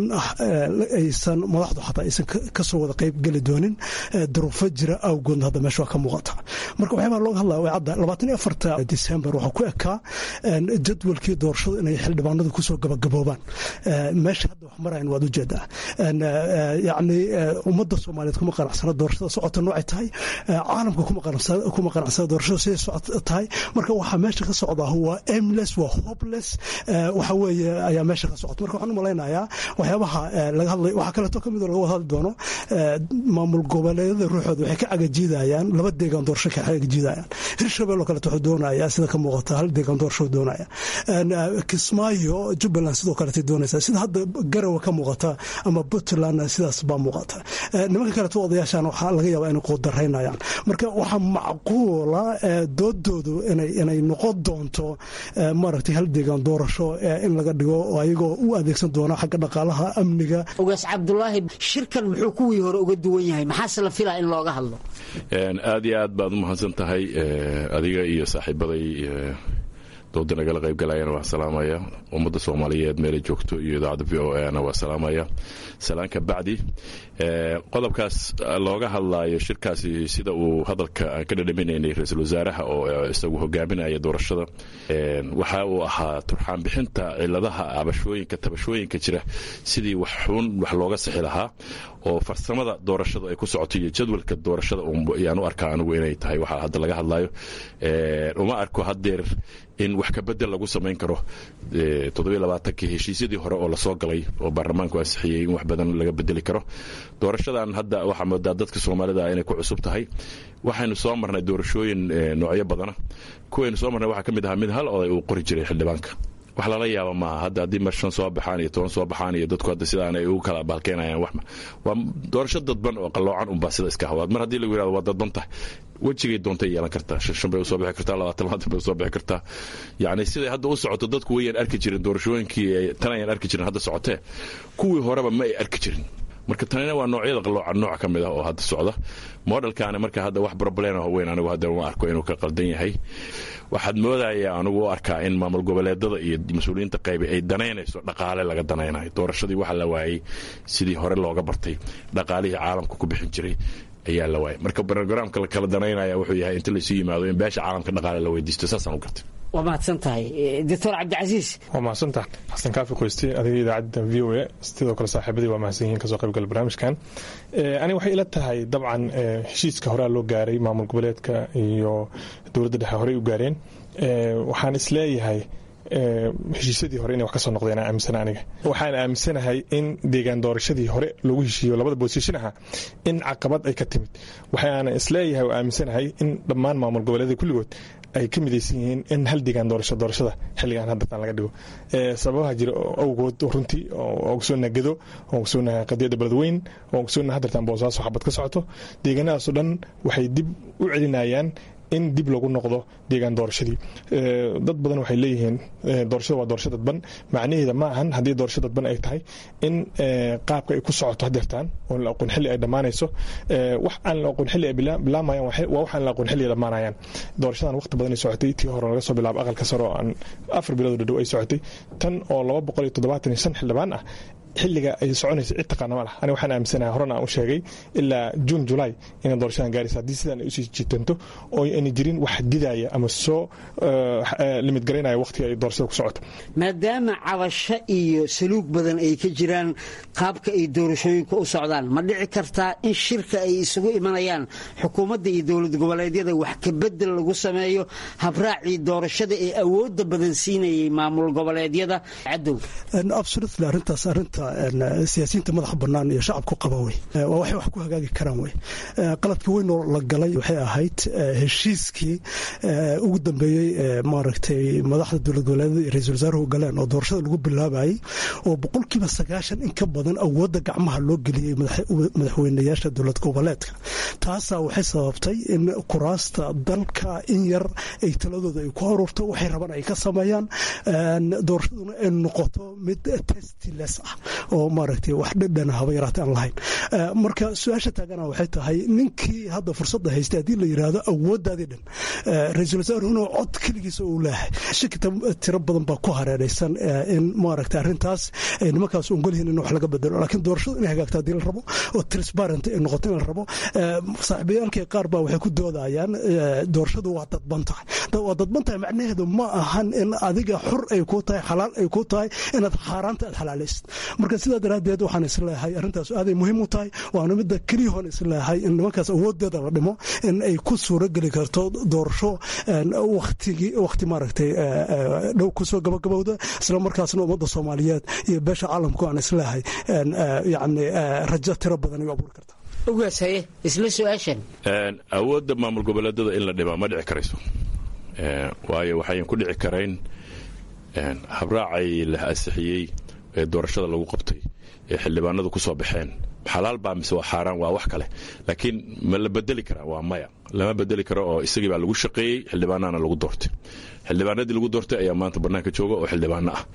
aysan madaxdu xataa aysan kasoo wada qayb geli doonin duruufo jira awgoodna hadda meesha waa ka muuqata marka waxyaabaa looga hadlaya way cadda labaatan iyo afarta december waxaa ku ekaa jadwalkii doorashada inay xildhibaanadu kusoo gabagaboobaan meesha hadda wax marayan waad ujeedaa yacni ummadda soomaaliyeed kuma qanacsana doorashada socota noocay tahay caalamka kuma qanacsana doorashada siday socota tahay marka waxaa meesha ka socdaa waa aimless waa hopeless waxa weeye ayaa meesha ka socota marka waxaan u malaynayaa waxyaabaha laga hadlay waxaa kaleeto ka mid oo laga wada hadli doono maamul goboleedyada ruuxooda waxay ka cagajiidayaan laba deegaan doorasho ka cagajiidayaan hirshabelle oo kaleeto wuxuu doonayaa sida ka muuqata hal deegaan doorasho doonaya kismaayo jubbaland sidoo kaleetay doonaysaa sida hadda garawa ka muuqata ama puntland sidaas baa muuqata nimanka kaleeto odayaashan waxaa laga yaabaa inay quudaraynayaan marka waxaa macquula doodoodu inay noqon doonto maaragtay hal deegaan doorasho in laga dhigo oo ayagoo u adeegsan doona xagga dhaqaalaha amniga ogaas cabdulaahi shirkan muxuu kuwii hore uga duwan yahay maxaase la filaa in looga hadlo aad iyo aad baad u mahadsan tahay adiga iyo saaxiibaday dooda nagala qaybgalayana waa salaamaya ummadda soomaaliyeed meelay joogto iyo idaacadda v o ana waa salaamaya salaan ka bacdi qodobkaas looga hadlaayo shirkaasi sida uu hadalka aan ka dhadhaminaynay ra-iisul wasaaraha oo isagu hogaaminaya doorashada waxa uu ahaa turxaan bixinta ciladaha abashooyinka tabashooyinka jira sidii wax xun wax looga sixi lahaa oo farsamada doorashada ay ku socoto iyo jadwalka doorashada ayaan u arkaa anigu inay tahay waxa hadda laga hadlayo uma arko haddeer in wax kabedel lagu samayn karo toddobaaatankii heshiisyadii hore oo lasoo galay oo baarlamaanku ansixiyey in wax badan laga bedeli karo doorashadan hadda waxaa moodaa dadka soomaalida inay ku cusub tahay waxaynu soo marnay doorashooyin noocyo badana kuwaynu soo marnay waxaa ka mid ahaa mid hal oday uu qori jiray xildhibaanka wax lala yaaba maaha hadda haddii mar shan soo baxaan iyo toban soo baxaan iyo dadku hadda sidaan ay ugu kala baalkeenayaan wax waa doorasho dadban oo qalloocan unbaa sida iska hawaad mar haddii lagu yirahdo waa dadban tahay wejigay doontay yeelan kartaa shan shan bay usoo bixi kartaa labaatan labaatan bay usoo bixi kartaa yacni siday hadda u socoto dadku wayaan arki jirin doorashooyinkii tan ayaan arki jirin hadda socotee kuwii horeba ma ay arki jirin marka tanina waa noocyada qalloocan nooc ka mid ah oo hadda socda modelkaani marka hadda wax problem weyn anigu hadda uma arko inuu ka qaldan yahay waxaad moodaya anigu u arkaa in maamul goboleedada iyo mas-uuliyiinta qaybi ay danaynayso dhaqaale laga danaynayo doorashadii waxa la waayey sidii hore looga bartay dhaqaalihii caalamka ku bixin jiray ayaa la waayay marka brogramka la kala danaynaya wuxuu yahay inta laysu yimaado in beesha caalamka dhaqaale la weydiisto saasaan u gartay waa mahadsan tahay doctor cabdicasiis waa mahadsantahay xasan kaafi qoyste adiga idaacadda v o a sidoo kale saaxiibadii waa mahadsan yihiin kasoo qaybgala barnaamijkan ani waxay ila tahay dabcan heshiiska horea loo gaaray maamul goboleedka iyo dowladda dhexe horey u gaareen waxaan isleeyahay heshiisyadii hore inay wax ka soo noqdeen aaminsana aniga waxaan aaminsanahay in deegaan doorashadii hore lagu heshiiyo labada boosishin aha in caqabad ay ka timid waxaana isleeyahay oo aaminsanahay in dhammaan maamul goboleeda kulligood ay ka midaysan yihiin in hal deegaan doorasho doorashada xilligan haddataan laga dhigo sababaha jira awgood runtii oo ogsoonna gedo oo ogsoonna qadiyadda beledweyn oo ogsoonna haddartaan boosaaso xabad ka socoto deegaanadaasoo dhan waxay dib u celinayaan in dib lagu noqdo deegaan doorashadii dad badan waxay leeyihiin doorashada waa doorasho dadban macnaheeda ma ahan haddii doorasho dadban ay tahay in qaabka ay ku socoto hadeertaan oo la aqoon xilli ay dhammaanayso wax aan la aqoon xilli ay bilaamayaan waa wax aan la aqoon xilli ay dhammaanayaan doorashadan waqti badan ay socotay tii hore laga soo bilaabo aqalka sare oo aan afar bilood dhadhow ay socotay tan oo laba boqol iyo toddobaatan iyo shan xildhibaan ah xilliga ay soconaysa cid taqaana ma lah ani waxaan aaminsanahay horena aan u sheegay ilaa juun julaay inay doorashadan gaaraysa haddii sidaan ay usii jitanto oo ayna jirin wax didaya ama soo limid garaynaya waqtiga ay doorashada ku socoto maadaama cabasho iyo saluug badan ay ka jiraan qaabka ay doorashooyinka u socdaan ma dhici kartaa in shirka ay isugu imanayaan xukuumadda iyo dowlad goboleedyada wax kabedel lagu sameeyo habraacii doorashada ee awooda badan siinayay maamul goboleedyada cadow arintaas arinta siyaasiyiinta madaxa banaan iyo shacabku qaba wey waa waxay wax ku hagaagi karaan wey qaladkii weynoo la galay waxay ahayd heshiiskii ugu dambeeyey maaragtay madaxda dowlad goboleedyada iyo ra-isul wasaaruhu galeen oo doorashada lagu bilaabayay oo boqolkiiba sagaashan in ka badan awoodda gacmaha loo geliyey madaxweynayaasha dowlad goboleedka taasaa waxay sababtay in kuraasta dalka in yar ay taladooda ay ku aruurto waxay rabaan ay ka sameeyaan doorashaduna ay noqoto mid testiles ah oo maaragtay wax dhadhana haba yaraata aan lahayn marka su-aasha taagana waxay tahay ninkii hadda fursadda haystay haddii la yidhaahdo awooddaadii dhan ra-iisul wasaaruhuna cod keligiisa uu leeyahay shaki tiro badan baa ku hareeraysan in maaragtay arrintaas ay nimankaas ongolyihiin in wax laga bedelo laakiin doorashadu inay hagaagto haddii la rabo oo transparent ay noqoto in la rabo saaxiibayaalkii qaar baa waxay ku doodayaan doorashadu waa dadban tahay waa dadban tahay macnaheedu ma ahan in adiga xur ay ku tahay xalaal ay ku tahay inaad xaaraanta aad xalaalaysid marka sidaa daraaddeed waxaan isleeyahay arrintaas aaday muhiim u tahay waana midda keliyahoon isleeyahay in nimankaas awoodeeda la dhimo in ay ku suurogeli karto doorasho waktigi wakhti maaragtay dhow kusoo gabagabowda isla markaasna ummadda soomaaliyeed iyo beesha caalamku aan isleeyahay yacni rajo tiro badan ay abuuri karta ogaasaye isla su-aashan awoodda maamul goboleedada in la dhimaa ma dhici karayso waayo waxayan ku dhici karayn habraacay la ansixiyey ee doorashada lagu qabtay ee xildhibaanadu ku soo baxeen xalaal baa mise waa xaaraan waa wax kale laakiin ma la bedeli karaa waa maya lama bedeli karo oo isagii baa lagu shaqeeyey xildhibaanana lagu doortay xildhibaanadii lagu doortay ayaa maanta bannaanka jooga oo xildhibaano ah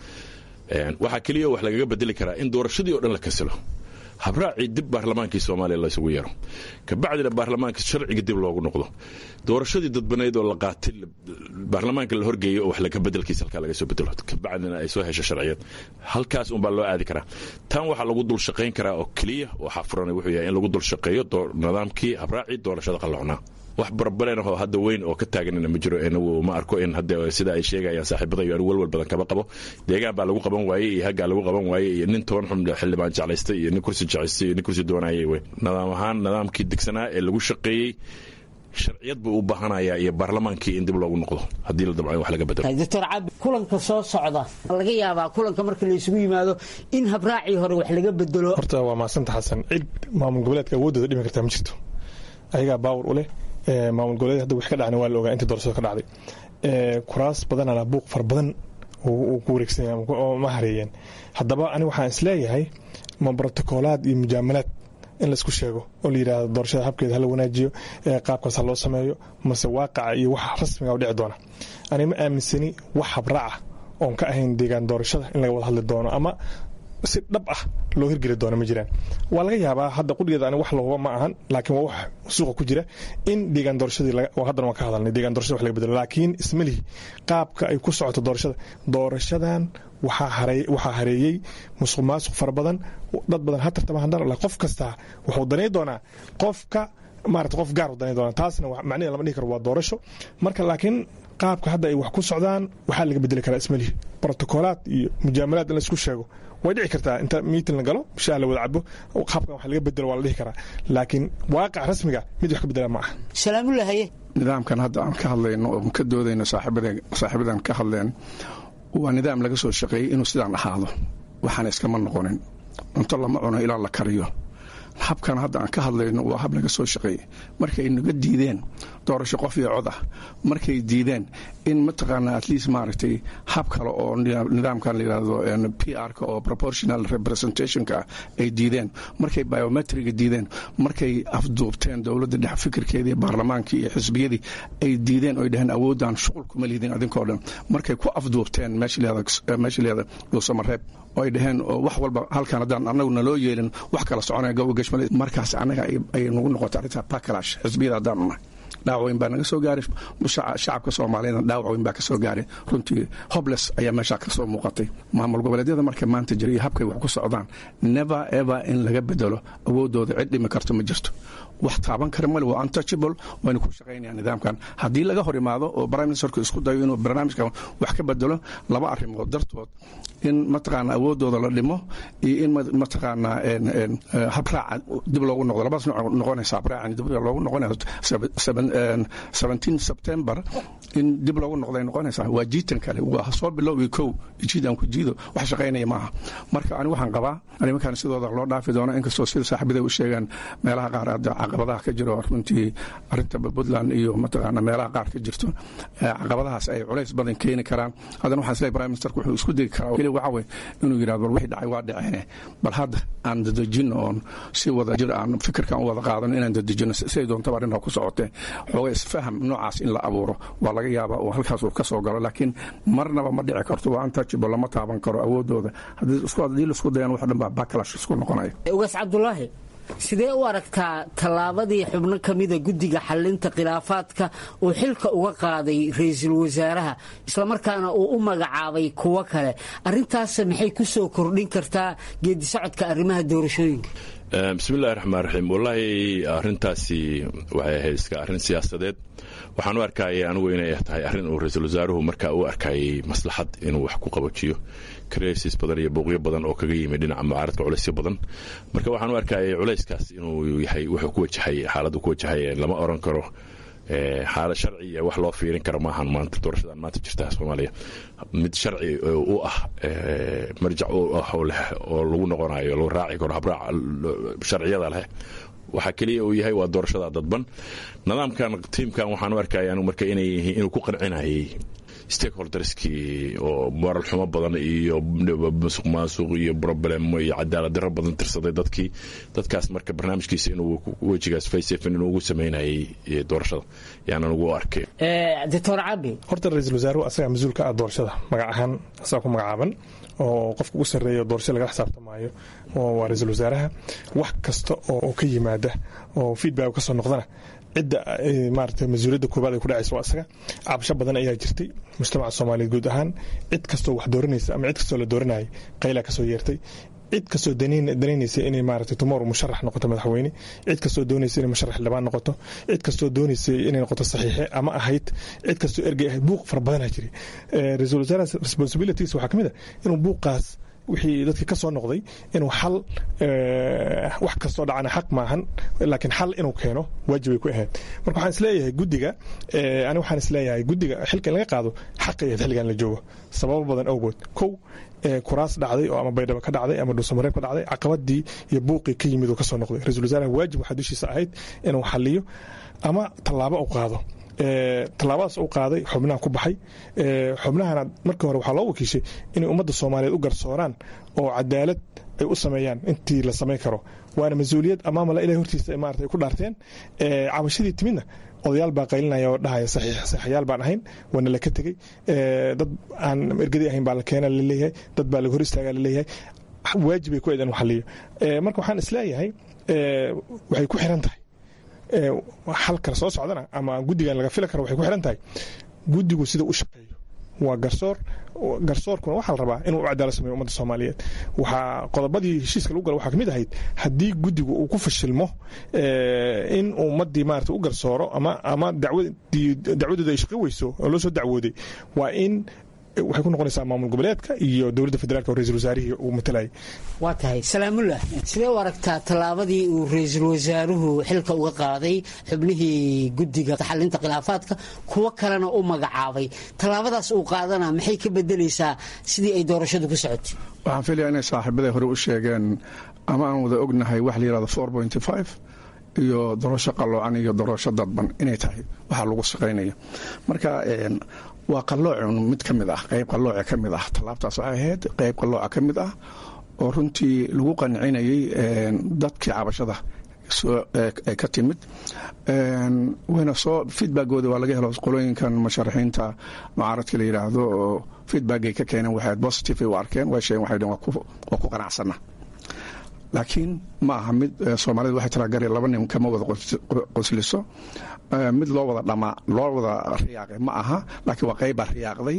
waxaa keliya wax lagaga bedeli karaa in doorashadii oo dhan la kasilo habraacii dib baarlamaankii soomaaliya laysugu yeero kabacdina baarlamaanka sharciga dib loogu noqdo doorashadii dadbanayd oo la qaatay baarlamaanka la horgeeyo oo wax laga bedelkiisa halkaa laga soo bedelo kabacdina ay soo hesho sharciyad halkaas unbaa loo aadi karaa tan waxaa lagu dul shaqayn karaa oo keliya waxaa furan wuxuu yahay in lagu dul shaqeeyo nidaamkii habraacii doorashada qalloocnaa wax barbaleen oo hadda weyn oo ka taaganina ma jiro inagu ma arko in hadda sida ay sheegayaan saaxiibada iyo anigu walwal badan kama qabo deegaan baa lagu qaban waayey iyo haggaa lagu qaban waayey iyo nin toban xun xildhibaan jeclaystay iyo nin kursi jeclaystay iyo nin kursi doonayay wey nidaam ahaan nidaamkii degsanaa ee lagu shaqeeyey sharciyad buu u baahanayaa iyo baarlamaankii in dib loogu noqdo haddii la dabco wax laga bedelo doctor cabi kulanka soo socda laga yaabaa kulanka marka la isugu yimaado in habraacii hore wax laga bedelo horta waa mahadsanta xasan cid maamul goboleedka awooddooda dhimi kartaa ma jirto ayagaa baawar u leh maamul goboleed hadda wix ka dhacna waa la ogaa intii doorashada ka dhacday kuraas badanana buuq fara badan uu ku wareegsanaya oo ma hareeyeen haddaba ani waxaan isleeyahay ma brotokoolaad iyo mujaamalaad in laisku sheego oo la yidhahdo doorashada habkeeda hala wanaajiyo qaabkaas ha loo sameeyo mase waaqaca iyo wax rasmiga u dhici doona ani ma aaminsani wax habraaca oon ka ahayn deegaan doorashada in laga wada hadli doono ama si dhab ah loo hirgeli doono ma jiraan waa laga yaabaa hadda qudhigeeda ani wax lahuba ma ahan laakiin waa wax suuqa ku jira in deegaan doorashadii haddana waan ka hadalnay deegaan doorashada wax laga bedelo laakiin ismalihi qaabka ay ku socoto doorashada doorashadan waxaa hareeyey musuq maasuq fara badan dad badan ha tartama hadana qof kastaa wuxuu danay doonaa qofka maarata qof gaar u danay doonaa taasna macnaheeda lama dhihi karo waa doorasho marka laakiin qaabka hadda ay wax ku socdaan waxaa laga bedeli karaa ismalihi brotokoolaad iyo mujaamalaad in laisku sheego way dhici kartaa inta miitin la galo shaah la wada cabo qaabkan wax laga bedelo waa la dhihi karaa laakiin waaqac rasmiga mid wax ka bedela ma aha salaamulahaye nidaamkan hadda aan ka hadlayno oo ka doodayno saaxiibadan ka hadleen waa nidaam laga soo shaqeeyey inuu sidaan ahaado waxaana iskama noqonin cunto lama cuno ilaa la kariyo habkan hadda aan ka hadlayno waa hab laga soo shaqeeyey markay naga diideen doorasho qof iyo cod ah markay diideen in mataqaanaa at least maaragtay hab kale oo nidaamkan la yidhahdo p r-ka oo proportional representationka ah ay diideen markay biometriga diideen markay afduubteen dowladda dhex fikirkeedii baarlamaankii iyo xisbiyadii ay diideen oy dhaheen awoodaan shuqul kuma liidin adinkoo dhan markay ku afduubteen meesha leeda dhuusamareeb oo ay dhaheen wax walba halkan haddaan annagu naloo yeelin wax kala soconaya gobo gashmale markaas annaga ay nagu noqotay arrintaa backlash xisbiyada haddaan nahay dhaawac weyn baa naga soo gaaray shacabka soomaaliyeedna dhaawac weyn baa ka soo gaaray runtii hobles ayaa meeshaa ka soo muuqatay maamul goboleedyada marka maanta jira iyo habkay wax ku socdaan never ever in laga bedelo awoodooda cid dhimi karto ma jirto wax taaban kara male waa untouchable wayna ku shaqaynayaan nidaamkan haddii laga hor imaado oo prime ministerku isku dayo inuu barnaamijkan wax ka bedelo laba arrimood dartood in mataqaana awoodooda la dhimo iyo in mataqaanaa habraaca dib loogu noqdo labadaas nooc noqonaysa habraacan dib loogu noqonayo september in dib loogu noqday noqonaysaa waa jiitan kale waa soo bilowgi kow jiidan ku jiido wax shaqaynaya maaha marka ani waxaan qabaa arrimakan sidooda loo dhaafi doono inkastoo sida saaxiibada u sheegaan meelaha qaar hadda caqabadaha ka jiro runtii arinta puntland iyo mataqaana meelaha qaar ka jirto caqabadahaas ay culays badan keeni karaan haddana waxaan isleeyahay prime ministerku wuxuu isku degi karaa keli waxa wey inuu yidhahdo bal wixii dhacay waa dhaceene bal hadda aan dadejino oon si wada jir aan fikirkan u wada qaadano inaan dadejino siday doontaba arrintaa ku socotee xooga isfaham noocaas in la abuuro waa laga yaabaa oo halkaas uu ka soo galo laakiin marnaba ma dhici karto waa untouchable lama taaban karo awoodooda haddii laisku dayaan wax dhan baa backlash isku noqonaya ugaas cabdulaahi sidee u aragtaa tallaabadii xubno ka mida guddiga xallinta khilaafaadka uu xilka uga qaaday ra-iisul wasaaraha islamarkaana uu u magacaabay kuwo kale arintaas maxay ku soo kordhin kartaa geedisocodka arrimaha doorashooyinka bismillahi raxmaan raxiim wallaahi arrintaasi waxay ahayd iska arrin siyaasadeed waxaan u arkayay anigu inay tahay arrin uu ra-iisul wasaaruhu markaa u arkayay maslaxad inuu wax ku qabajiyo krsis badan iyo bouqyo badan oo kaga yimid dhinaca mucaaradka culaysyo badan marka waxaan u arkayay culayskaas inuu yahay wuxuu ku wajahay xaaladdu ku wajahay lama oran karo xaalad sharci iyo wax loo fiirin karo maahan maanta doorashadan maanta jirta soomaaliya mid sharci u ah marjac u ah oo lagu noqonayo lagu raaci karo habraac sharciyada leh waxaa keliya uu yahay waa doorashada dadban nidaamkan tiimkan waxaan u arkaya anigu marka inay yihiin inuu ku qancinayay stakeholderskii oo moral xumo badan iyo musuq maasuq iyo problemo iyo cadaalad daro badan tirsaday dadkii dadkaas marka barnaamijkiisa inuu wejigaas faysefin inuu ugu sameynayay doorashada yaanan ugu arkay doctor cabi horta ra-iisul wasaaruhu asagaa mas-uul ka ah doorashada magac ahaan asagaa ku magacaaban oo qofka ugu sarreeya doorasho lagala xisaabtamaayo waa ra-iisul wasaaraha wax kasta oo ka yimaada oo feedback ka soo noqdana cidda maarata mas-uuliyadda koobaad ay ku dhacaysa waa isaga cabasho badan ayaa jirtay mujtamaca soomaaliyeed guud ahaan cid kastoo wax dooranaysa ama cid kastoo la dooranayay qaylaa kasoo yeertay cid kastoo danaynaysa inay maarata tomorrow musharax noqoto madaxweyne cid kastoo doonaysa inay musharax xildhibaan noqoto cid kastoo doonaysa inay noqoto saxiixe ama ahayd cid kastoo ergey ahayd buuq fara badanaa jiray ra-iisul wasaaraha responsibilities waxaa ka mid a inuu buuqaas wixii dadkii ka soo noqday inuu xal wax kastoo dhacana xaq maahan laakiin xal inuu keeno waajibay ku ahayd marka waxaan isleeyahay guddiga ani waxaan isleeyahay guddiga xilka in laga qaado xaqay ahayd xilligan la joogo sababo badan awgood kow kuraas dhacday oo ama baydhabo ka dhacday ama dhuusamareeb ka dhacday caqabadii iyo buuqii ka yimid uu ka soo noqday ra-isul wasaaraha waajib waxaa dushiisa ahayd inuu xaliyo ama tallaabo u qaado tallaabadaas u qaaday xubnaha ku baxay xubnahana markii hore waxaa loo wakiishay inay ummadda soomaaliyeed u garsooraan oo cadaalad ay u sameeyaan intii la samayn karo waana mas-uuliyad amaamala ilahay hortiisa maarata ay ku dhaarteen cabashadii timidna odayaal baa qaylinaya oo dhahaya saxiixayaal baan ahayn waana la ka tegey dad aan ergadii ahayn baa la keena laleeyahay dad baa laga hor istaagaa laleeyahay waajibay ku eedan xaliyo marka waxaan isleeyahay waxay ku xiran tahay xal kale soo socdana ama guddigan laga fili karo waxay ku xiran tahay guddigu sida u shaqeeyo waa garsoor garsoorkuna waxaa la rabaa inuu u cadaalad sameeyo ummadda soomaaliyeed waxaa qodobadii heshiiska lagu gala waxaa ka mid ahayd haddii guddigu uu ku fashilmo in ummaddii maarata u garsooro ama ama dacwadooda ay shaqo weyso oo loo soo dacwooday waa in waxay ku noqonaysaa maamul goboleedka iyo dowladda federaalk oo ra-isul wasaarihii uu matalayay waa tahay salaamullah sidee u aragtaa tallaabadii uu ra-iisul wasaaruhu xilka uga qaaday xubnihii guddiga xalinta khilaafaadka kuwo kalena u magacaabay tallaabadaas uu qaadana maxay ka bedelaysaa sidii ay doorashadu ku socotay waxaan filaya inay saaxiibaday hore u sheegeen ama aan wada ognahay wax la yihahdo four pointy five iyo doorasho qalloocan iyo doorasho dadban inay tahay waxaa lagu shaqaynaya marka waa qalloocun mid ka mid ah qayb qallooca ka mid ah tallaabtaas waxay ahayd qayb qallooca ka mid ah oo runtii lagu qancinayay dadkii cabashada ay ka timid wayna soo feedbackooda waa laga helo qolooyinkan musharaxiinta mucaaradka la yidhaahdo oo feedbackay ka keeneen waxay positive ay u arkeen way sheegeen waxay dheen waa ku qanacsana laakiin ma aha mid soomaalida waxay talagareen laba nin kama wada qosliso mid loo wada dhamaa loo wada riyaaqay ma aha laakiin waa qaybbaa riyaaqday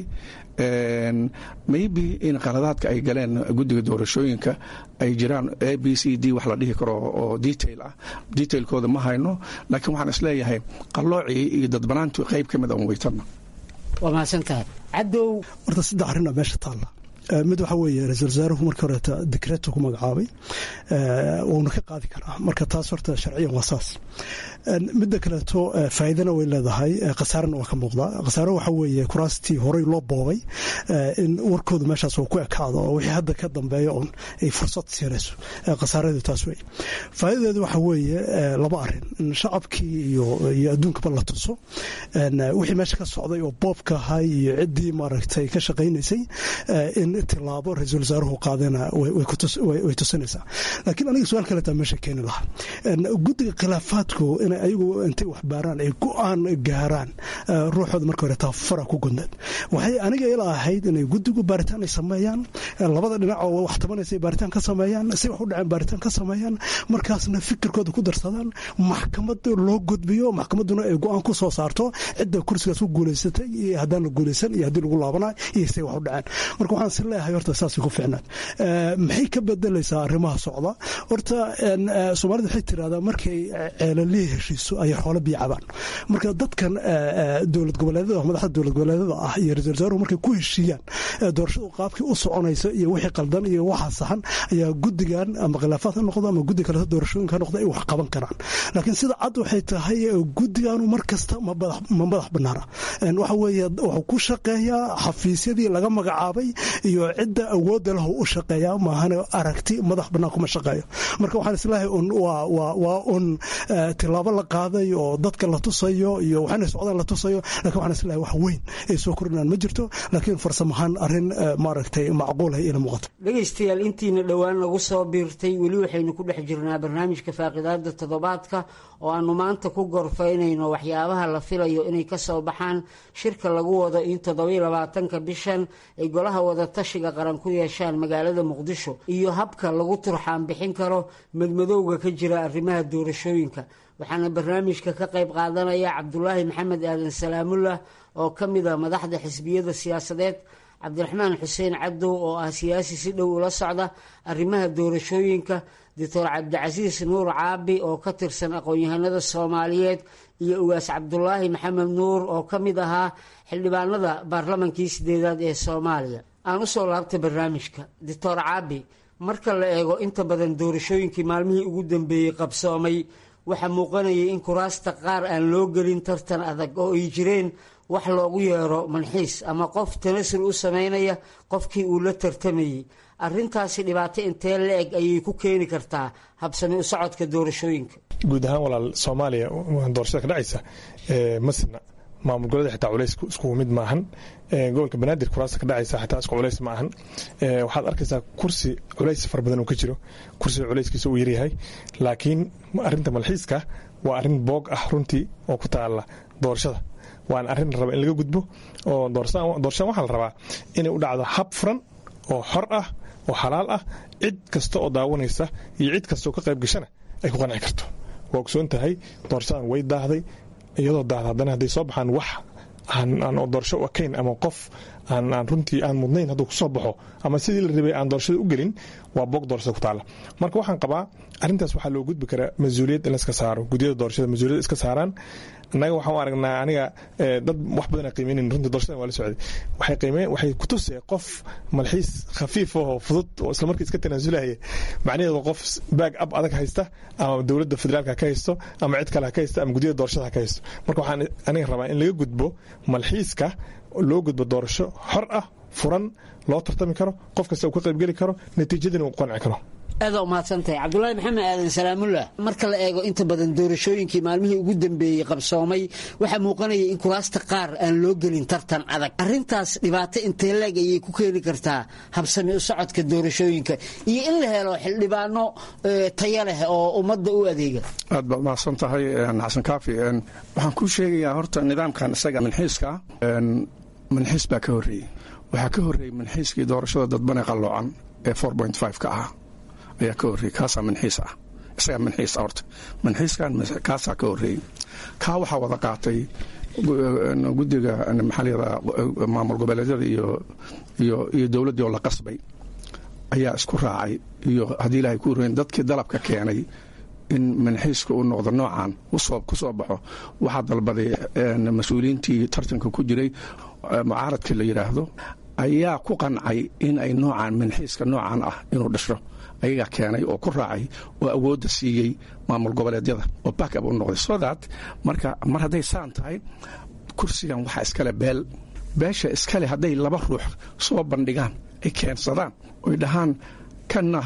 maybe in qaladaadka ay galeen guddiga doorashooyinka ay jiraan a b c d wax la dhihi karo oo detail ah detailkooda ma hayno laakiin waxaan isleeyahay qalloocii iyo dadbanaantu qayb ka mid a weytana waa mahadsantahay cadow horta saddex arrin aa meesha taalla mid waxaa weeye ra-isul wasaaruhu markii horeeta dekreetu ku magacaabay wuuna ka qaadi karaa marka taas horta sharciyan waa saas midda kaleeto faa'iidana way leedahay khasaarana waa ka muuqdaa khasaare waxaa weeye kuraastii horey loo boobay in warkooda meeshaas uu ku ekaado oo wixii hadda ka dambeeya oon ay fursad siinayso khasaaradu taas wey faa'iidadeedu waxaa weeye laba arrin in shacabkii iyo iyo adduunkaba la tuso wixii meesha ka socday oo boobka ahay iyo ciddii maaragtay ka shaqaynaysay in tilaabo ra-iisul wasaaruhu qaadana way tusinaysaa laakiin aniga su-aal kaleetaa meesha keeni lahaa guddiga khilaafaadku inay ayagu intay wax baaraan ay go-aan gaaraan ruuxooda marka hore taafara ku gudneed waxay aniga ila ahayd inay guddigu baaritaan ay sameeyaan labada dhinac oo wax tabanaysa baaritaan ka sameeyaan si wax u dhaceen baaritaan ka sameeyaan markaasna fikirkooda ku darsadaan maxkamad loo gudbiyo maxkamadduna ay go-aan ku soo saarto cidda kursigaas ku guulaysatay iyo haddaan la guulaysan iyo haddii lagu laabanayo iyo say wax u dhaceen marka waxaan is isleeyahay horta saasay ku ficnaan maxay ka bedelaysaa arrimaha socda horta soomaalida waxay tirahdaa markay ceelalihi heshiiso ayay xoolo biyo cabaan marka dadkan dowlad goboleedyada madaxda dowlad goboleedyada ah iyo ra-isul wasaaruhu markay ku heshiiyaan doorashadu qaabkii u soconaysa iyo wixii qaldan iyo waxa saxan ayaa guddigan ama khilaafaad ha noqdo ama guddi kaleto doorashooyinka ha noqdo ay wax qaban karaan laakiin sida cad waxay tahay guddiganu mar kasta ma madax banaana waxa weeye wuxuu ku shaqeeyaa xafiisyadii laga magacaabay iyo cidda awoodda lahu u shaqeeyaa maahane aragti madax bannaan kuma shaqeeyo marka waxaan isleeyahay un waa un tilaabo la qaaday oo dadka la tusayo iyo waxaanay socdaan la tusayo lakin waxaan isleeyahay wax weyn ay soo kordhinaan ma jirto laakiin farsamahaan arrin maaragtay macquulahay ila muuqato dhegaystayaal intiina dhowaan nagu soo biirtay weli waxaynu ku dhex jirnaa barnaamijka faaqidaada toddobaadka oo aanu maanta ku gorfaynayno waxyaabaha la filayo inay ka soo baxaan shirka lagu wado in toddobiyo labaatanka bishan ay golaha wadatashiga qaran ku yeeshaan magaalada muqdisho iyo habka lagu turxaan bixin karo madmadowga ka jira arrimaha doorashooyinka waxaana barnaamijka ka qayb qaadanaya cabdulaahi maxamed aadan salaamullah oo ka mid a madaxda xisbiyada siyaasadeed cabdiraxmaan xuseen cadow oo ah siyaasi si dhow ula socda arrimaha doorashooyinka doctor cabdicasiis nuur caabi oo ka tirsan aqoon-yahanada soomaaliyeed iyo ugaas cabdulaahi maxamed nuur oo ka mid ahaa xildhibaanada baarlamankii sideedaad ee soomaaliya aan usoo laabtay barnaamijka doctor caabi marka la eego inta badan doorashooyinkii maalmihii ugu dambeeyey qabsoomay waxaa muuqanayay in kuraasta qaar aan loo gelin tartan adag oo ay jireen wax loogu yeero manxiis ama qof tanasul u sameynaya qofkii uu la tartamayey arintaasi dhibaato intee la eg ayay ku keeni kartaa habsami u socodka doorashooyinka guud ahaan walaal soomaaliya doorashada ka dhacaysa masna maamul goboleeda xitaa culays iskugu mid maahan gobolka banaadir kuraasta ka dhacaysa xitaa isku culays ma ahan waxaad arkaysaa kursi culays fara badan uu ka jiro kursiga culayskiisa uu yaryahay laakiin arinta malxiiska waa arin boog ah runtii oo ku taala doorashada waana arrin raba in laga gudbo oo doorashadan waxaa la rabaa inay u dhacdo hab furan oo xor ah oo xalaal ah cid kasta oo daawanaysa iyo cid kasta oo ka qayb gashana ay ku qanci karto waa ogsoon tahay doorashadan way daahday iyadoo daahda haddana hadday soo baxaan wax aan doorasho u ekayn ama qof aan runtii aan mudnayn hadduu kusoo baxo ama sidii la rabay aan doorashada u gelin waa boog doorashada ku taala marka waxaan qabaa arrintaas waxaa loo gudbi karaa mas-uuliyad in la iska saaro guddiyada doorashada mas-uuliyad iska saaraan annaga waxaan u aragnaa aniga dad wax badan qiimeynayn runtii doorashadan waa la socday waxay qiimeen waxay ku tusee qof malxiis khafiif oo fudud oo isla markii iska tanaasulaya macnaheedu qof baag ab adag haysta ama dowladda federaalka ka haysto ama cid kale ha ka haysto ama guddiyada doorashada ha ka haysto marka waxaan aniga rabaa in laga gudbo malxiiska loo gudbo doorasho xor ah furan loo tartami karo qof kasta uu ka qaybgeli karo natiijadina uu qanci karo aada umahadsantahay cabdulaahi maxamed aadan salaamullah marka la eego inta badan doorashooyinkii maalmihii ugu dambeeyey qabsoomay waxaa muuqanaya in kuraasta qaar aan loo gelin tartan adag arintaas dhibaato intee leeg ayay ku keeni kartaa habsami u socodka doorashooyinka iyo in la helo xildhibaano taya leh oo ummadda u adeega aad baad mahadsan tahay xasan kaafi waxaan kuu sheegayaa horta nidaamkan isaga manxiiska manxiis baa ka horreeyey waxaa ka horreeyey manxiiskii doorashada dadbane qalloocan ee ka ahaa ayaa ka horreeyey kaasaa manxiis ah isagaa manxiis ah horta manxiiskan kaasaa ka horreeyey kaa waxaa wada qaatay guddiga maxaa layihahdaa maamul goboleedyada iyo iyo iyo dowladdii oo la qasbay ayaa isku raacay iyo haddii ilaahay ku horreyn dadkii dalabka keenay in manxiiska uu noqdo noocan ku soo baxo waxaa dalbaday mas-uuliyiintii tartanka ku jiray mucaaradkii la yidhaahdo ayaa ku qancay in ay noocaan manxiiska noocan ah inuu dhasho ayagaa keenay oo ku raacay oo awoodda siiyey maamul goboleedyada oo backab u noqday so that marka mar hadday saan tahay kursigan waxaa iskale beel beesha iskale hadday laba ruux soo bandhigaan ay keensadaan oy dhahaan kanna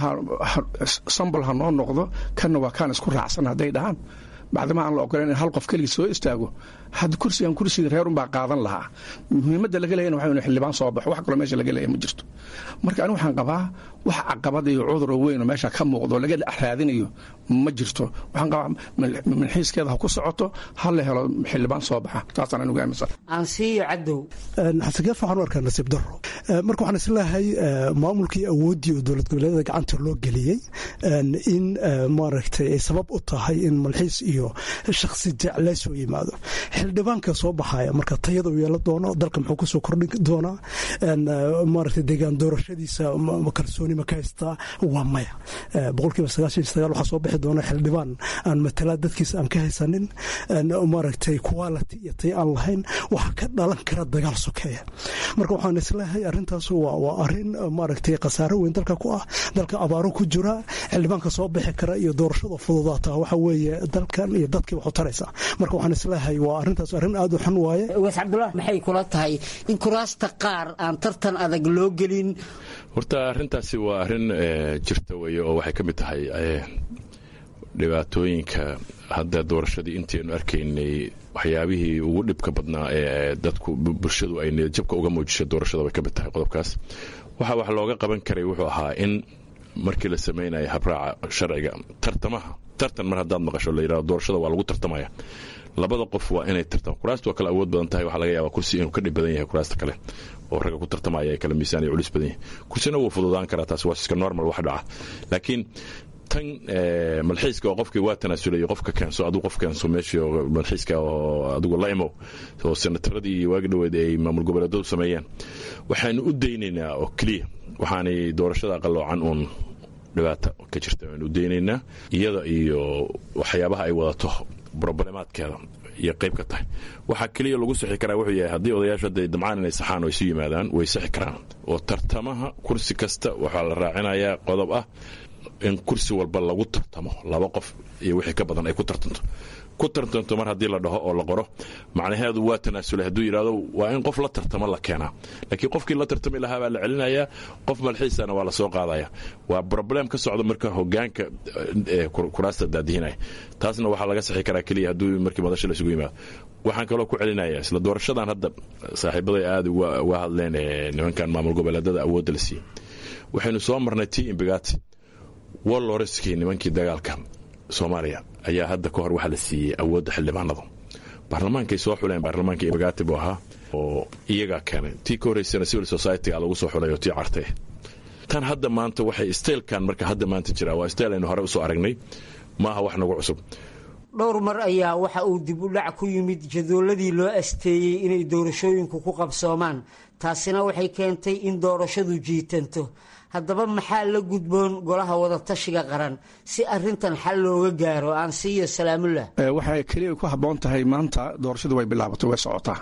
sambal ha noo noqdo kanna waa kaan isku raacsan hadday dhahaan bacdama aan la ogolan in hal qof keligii soo istaago had kursigan kursiga reerunbaa qaadan lahaa muhiimadda laga leeyana waxa inu xildhibaan soo baxo wax kaloo meesha laga leeya ma jirto marka anigu waxaan qabaa wax caqabad iyo cuduroo weyn oo meesha ka muuqdo laga raadinayo ma jirto waxaan qabaa manxiiskeeda ha ku socoto ha la helo xildhibaan soo baxa taasaan anigu aaminsan aansiiyo cadow xasangeef waxaan u arkaa nasiib daro marka waxaan isleeyahay maamulkii awooddii oo dowlad goboleedyada gacanta loo geliyey in maaragtay ay sabab u tahay in malxiis iyo iyo shakhsi jeclays oo yimaado xildhibaanka soo baxaya marka tayada uu yeelan doono dalka muxuu kusoo kordhin doonaa maaragtay deegaan doorashadiisa kalsooni ma ka haystaa waa maya boqolkiiba sagaashan iyo sagaal waxaa soo bixi doona xildhibaan aan matalaa dadkiisa aan ka haysanin maaragtay quality iyo tay aan lahayn waxaa ka dhalan kara dagaal sokeeya marka waxaan isleeyahay arrintaas waa arrin maaragtay khasaaro weyn dalka ku ah dalka abaaro ku jira xildhibaanka soo bixi kara iyo doorashada fududaata waxa weeye dalkan iyo dadkii wax u taraysa marka waxaan isleeyahay waa arrintaas arrin aad u xun waaye waas cabdullah maxay kula tahay in kuraasta qaar aan tartan adag loo gelin horta arrintaasi waa arrin jirta weye oo waxay ka mid tahay dhibaatooyinka hadda doorashadii intaynu arkaynay waxyaabihii ugu dhibka badnaa ee dadku bulshadu ay niyadjabka uga muujisay doorashada bay ka mid tahay qodobkaas waxa wax looga qaban karay wuxuu ahaa in markii la samaynayo habraaca sharciga tartamaha tartan mar haddaad maqasho la yidhahdo doorashada waa lagu tartamaya labada qof waa inay tartam kuraasta waa kale awood badan tahay waxaa laga yaabaa kursi inuu ka dhib badan yahay kuraasta kale oo ragga ku tartamaya ay kala miisaan iyo culis badan yahay kursina wuu fududaan karaa taas waa iska normal wax dhaca laakiin tan malxiiska oo qofkii waa tanaasulay qofka keenso adigu qof keenso meeshii malxiiska oo adigu la imow oo senataradii iyo waagi dhoweed ay maamul goboleedadu sameeyeen waxaanu u daynaynaa oo keliya waxaanay doorashada qaloocan uun dhibaata ka jirta waanu u daynaynaa iyada iyo waxyaabaha ay wadato broblemaadkeeda iyo qayb ka tahay waxaa keliya lagu sixi karaa wuxuu yahay haddii odayaashu hadday damcaan inay saxaan oo isu yimaadaan way sixi karaan oo tartamaha kursi kasta waxaa la raacinayaa qodob ah in kursi walba lagu tartamo laba qof iyo wixii ka badan ay ku tartanto ku tartanto mar haddii la dhaho oo la qoro macnaheedu waa tanaasulay hadduu yidhahdo waa in qof la tartamo la keenaa laakiin qofkii la tartami lahaa baa la celinayaa qof malxiisana waa la soo qaadaya waa broblem ka socda marka hogaanka kuraasta daadihinaya taasna waxaa laga sixi karaa keliya hadduu markii madasha la isugu yimaado waxaan kaloo ku celinaya isla doorashadan hadda saaxiibaday aada uga hadleen nimankan maamul goboleedada awoodda la siiyey waxaynu soo marnay t imbigati waloreskii nimankii dagaalka soomaaliya ayaa hadda ka hor waxaa la siiyey awoodda xildhibaanadu baarlamaankay soo xuleen baarlamaanka imbigati buu ahaa oo iyagaa keenay tii ka horreysana civil society-ga lagu soo xulay oo tii cartay tan hadda maanta waxay stailkan marka hadda maanta jiraa waa stail aynu hore usoo aragnay maaha wax nagu cusub dhowr mar ayaa waxa uu dib u dhac ku yimid jadooladii loo asteeyey inay doorashooyinku ku qabsoomaan taasina waxay keentay in doorashadu jiitanto haddaba maxaa la gudboon golaha wadatashiga qaran si arintan xal looga gaaro aan siiyo salaamullah waxay keliya ku habboon tahay maanta doorashadu way bilaabatay way socotaa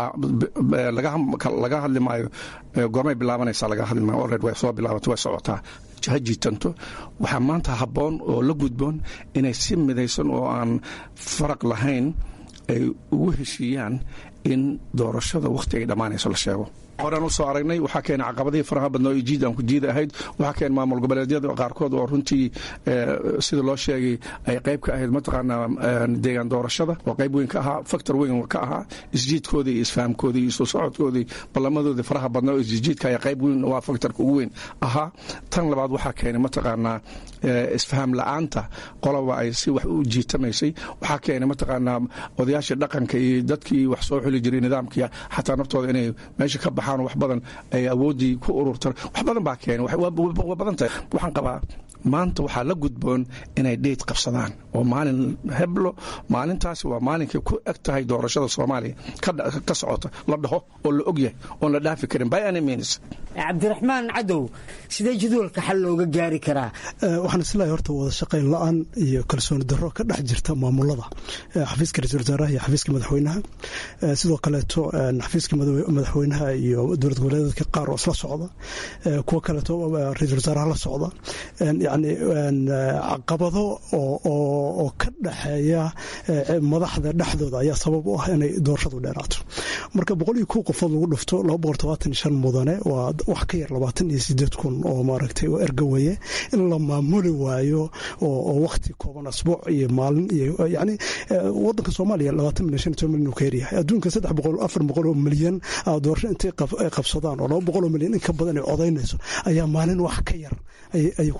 laga hadli maayo goormay bilaabanaysaa laga hadli maayo olred way soo bilaabatay way socotaa ha jiitanto waxaa maanta habboon oo la gudboon inay si midaysan oo aan faraq lahayn ay ugu heshiiyaan in doorashada wakhti ay dhammaanayso la sheego horaan u soo aragnay waxaa keena caqabadihii faraha badnaa oo jiid aan ku jiida ahayd waxaa keena maamul goboleedyada qaarkood oo runtii sida loo sheegay ay qayb ka ahayd mataqaanaa deegaan doorashada oo qayb weyn ka ahaa factor weyn ka ahaa isjiidkoodii iyo isfahamkoodii iyo soo socodkoodii ballamadoodii faraha badnaa oo isjiidka ayaa qayb weyn waa factorka ugu weyn ahaa tan labaad waxaa keenay mataqaanaa isfaham la-aanta qoloba ay si wax u jiitamaysay waxaa keenay mataqaanaa odayaashii dhaqanka iyo dadkii wax soo xuli jiray nidaamkii xataa naftooda inay meesha ka baxaan wax badan ay awooddii ku ururta wax badan baa keenay waa badan tahay waxaan qabaa maanta waxaa la gudboon inay dheyd qabsadaan oo maalin heblo maalintaasi waa maalinkay ku eg tahay doorashada soomaaliya ka socota la dhaho oo la og yahay oon la dhaafi karin by any means cabdiraxmaan cadow sidee jadwalka xal looga gaari karaa waxaan isleeyahay horta wada shaqayn la-aan iyo kalsooni darro ka dhex jirta maamulada xafiiska ra-isul wasaaraha iyo xafiiska madaxweynaha sidoo kaleeto xafiiska madaxweynaha iyo dowlad goboleedka qaar oo isla socda kuwo kaleeto ra-isul wasaaraha la socda yani caqabado oo ka dhexeeya madaxda dhexdooda ayaa sabab u ah inay doorashadu dheeraato marka boqol iyo kow qofood lagu dhufto laba boqol todobaatan iyo shan mudane waa wax ka yar labaatan iyo sideed kun oo maaragtay oo erga weye in la maamuli waayo oo waqti kooban asbuuc iyo maalin iyo yani wadanka soomaaliya labaatan milyan shan iyo toban milyan uu ka yaryahay adduunka saddex boqol afar boqol oo milyan doorasho intay qabsadaan oo laba boqol oo milyan in ka badan ay odaynayso ayaa maalin wax ka yar ayay ku dhammaata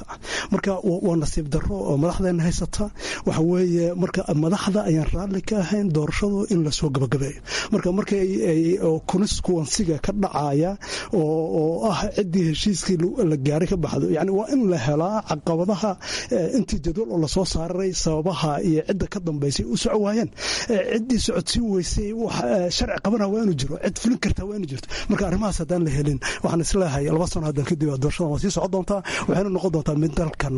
ah marka waa nasiib darro oo madaxdeena haysata waxa weeye marka madaxda ayaan raalli ka ahayn doorashadu in lasoo gabagabeeyo marka markay constituensiga ka dhacaya oo ah ciddii heshiiskii la gaaray ka baxdo yani waa in la helaa caqabadaha intii jadwal oo lasoo saaray sababaha iyo cidda ka dambaysay u soco waayeen ciddii socodsiin weysay sharci qabana waa inuu jiro cid fulin kartaa waa inuu jirto marka arrimahaas haddaan la helin waxaan isleeyahay laba sano haddan kadib doorashadan waa sii socon doontaa waxayna noqon doontaa mid dalkan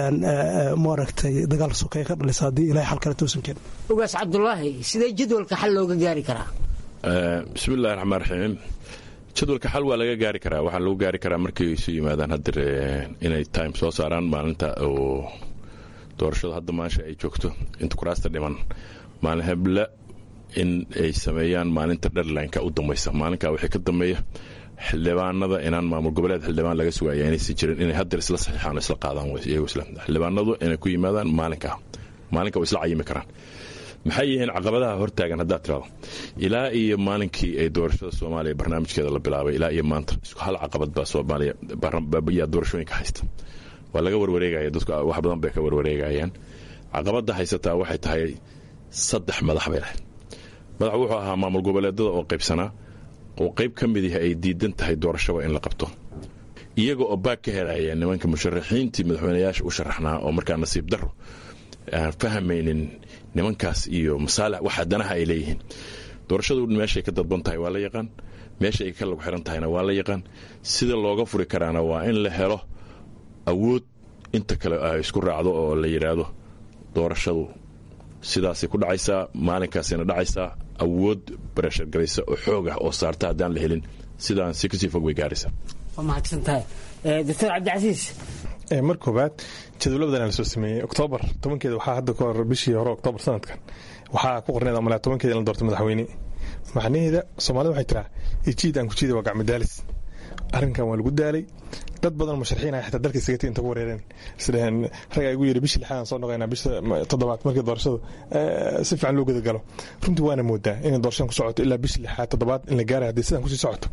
maaragtay dagaal sokeeye ka dhalisa haddii ilahay xal kale toosan keenin ugaas cabdulaahi sidee jadwalka xal looga gaari karaa bismillahi raxmaan raxiim jadwalka xal waa laga gaari karaa waxaa lagu gaari karaa markay isu yimaadaan hadir inay time soo saaraan maalinta oo doorashadu hadda maasha ay joogto inta kuraasta dhiman maalin hebla in ay sameeyaan maalinta dherlineka u dambaysa maalinkaa wixii ka dambeeya xildhibaanada inaan maamul goboleed xildhibaan laga sugaya inaysan jirin inay hadeer isla saxiixaan isla qaadaan iyagu isla xildhibaanadu inay ku yimaadaan maalinkaa maalinka way isla cayimi karaan maxay yihiin caqabadaha hortaagan haddaad tirado ilaa iyo maalinkii ay doorashada soomaaliya barnaamijkeeda la bilaabay ilaa iyo maanta hal caqabad baa soomaaliya yaa doorashooyinka haysta waa laga warwareegaya dadku wax badan bay ka warwareegayaan caqabada haysataa waxay tahay saddex madax bay lahayd madax wuxuu ahaa maamul goboleedada oo qaybsanaa oo qayb ka mid yahay ay diidan tahay doorashaba in la qabto iyaga oo baag ka helaya nimanka musharaxiintii madaxweynayaasha u sharaxnaa oo markaa nasiib daro aan fahmaynin nimankaas iyo masaalix waxa danaha ay leeyihiin doorashadu meeshay ka dadban tahay waa la yaqaan meesha ay ka lagu xiran tahayna waa la yaqaan sida looga furi karaana waa in la helo awood inta kale ay isku raacdo oo la yidhaahdo doorashadu sidaasay ku dhacaysaa maalinkaasayna dhacaysaa awood barashargalaysa oo xoog ah oo saarta haddaan la helin sidaan si kasii fog way gaaraysaa waa mahadsantahay doctor cabdicasiis mar koobaad jadwaladan la soo sameeyey oktoobar tobankeeda waxaa hadda ka hor bishii hore oktoobar sanadkan waxaa ku qorneed malaa tobankeeda in la doorto madaxweyne macnaheeda soomaalida waxay tiraa ijiid aan ku jiida waa gacmadaalis arrinkan waa lagu daalay dad badan musharaxiin ah xitaa dalka isagati inta ku wareereen isdhaheen ragaa igu yidhi bishii lixaadaan soo noqoynaa bisha toddobaad markii doorashadu si fiican loo gudagalo runtii waana moodaa inay doorashadan ku socoto ilaa bishii lixaad toddobaad in la gaarayo haddii sidan kusii socoto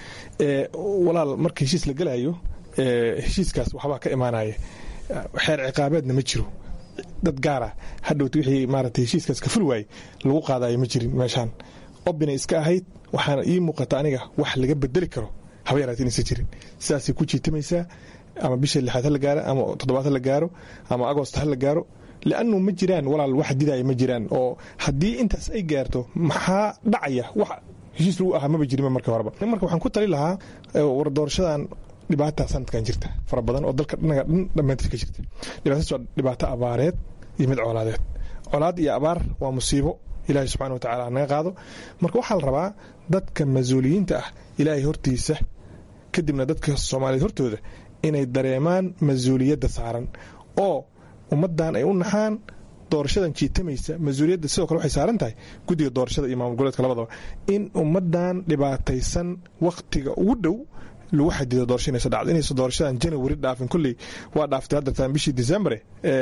walaal marka heshiis la gelayo heshiiskaas waxbaa ka imaanaya xeer ciqaabeedna ma jiro dad gaara hadhowt wixii maaragtay heshiiskaas ka ful waayey lagu qaadayo ma jirin meeshaan obinay iska ahayd waxaana ii muuqata aniga wax laga bedeli karo haba yaraat inaysan jirin sidaasay ku jiitamaysaa ama bisha lixaad ha la gaaro ama toddobaad ha la gaaro ama agost ha la gaaro liannu ma jiraan walaal wax didaya ma jiraan oo haddii intaas ay gaarto maxaa dhacaya wax heshiis lagu ahaa maba jirin marka horeba marka waxaan ku tali lahaa war doorashadan dhibaata sanadkan jirta fara badan oo dalka dhinaga dhan dhammaantiis ka jirta dhibaatadaas waa dhibaato abaareed iyo mid colaadeed colaad iyo abaar waa musiibo ilaahay subxana wa tacala naga qaado marka waxaa la rabaa dadka mas-uuliyiinta ah ilaahay hortiisa kadibna dadka soomaaliyeed hortooda inay dareemaan mas-uuliyadda saaran oo ummaddan ay u naxaan doorashadan jiitamaysa mas-uuliyadda sidoo kale waxay saaran tahay guddiga doorashada iyo maamul goboleedka labadaba in ummaddan dhibaataysan wakhtiga ugu dhow lagu xadido doorasho inaysa dhacdo inaysa doorashadan janawari dhaafin kolley waa dhaaftay haddartaan bishii decembre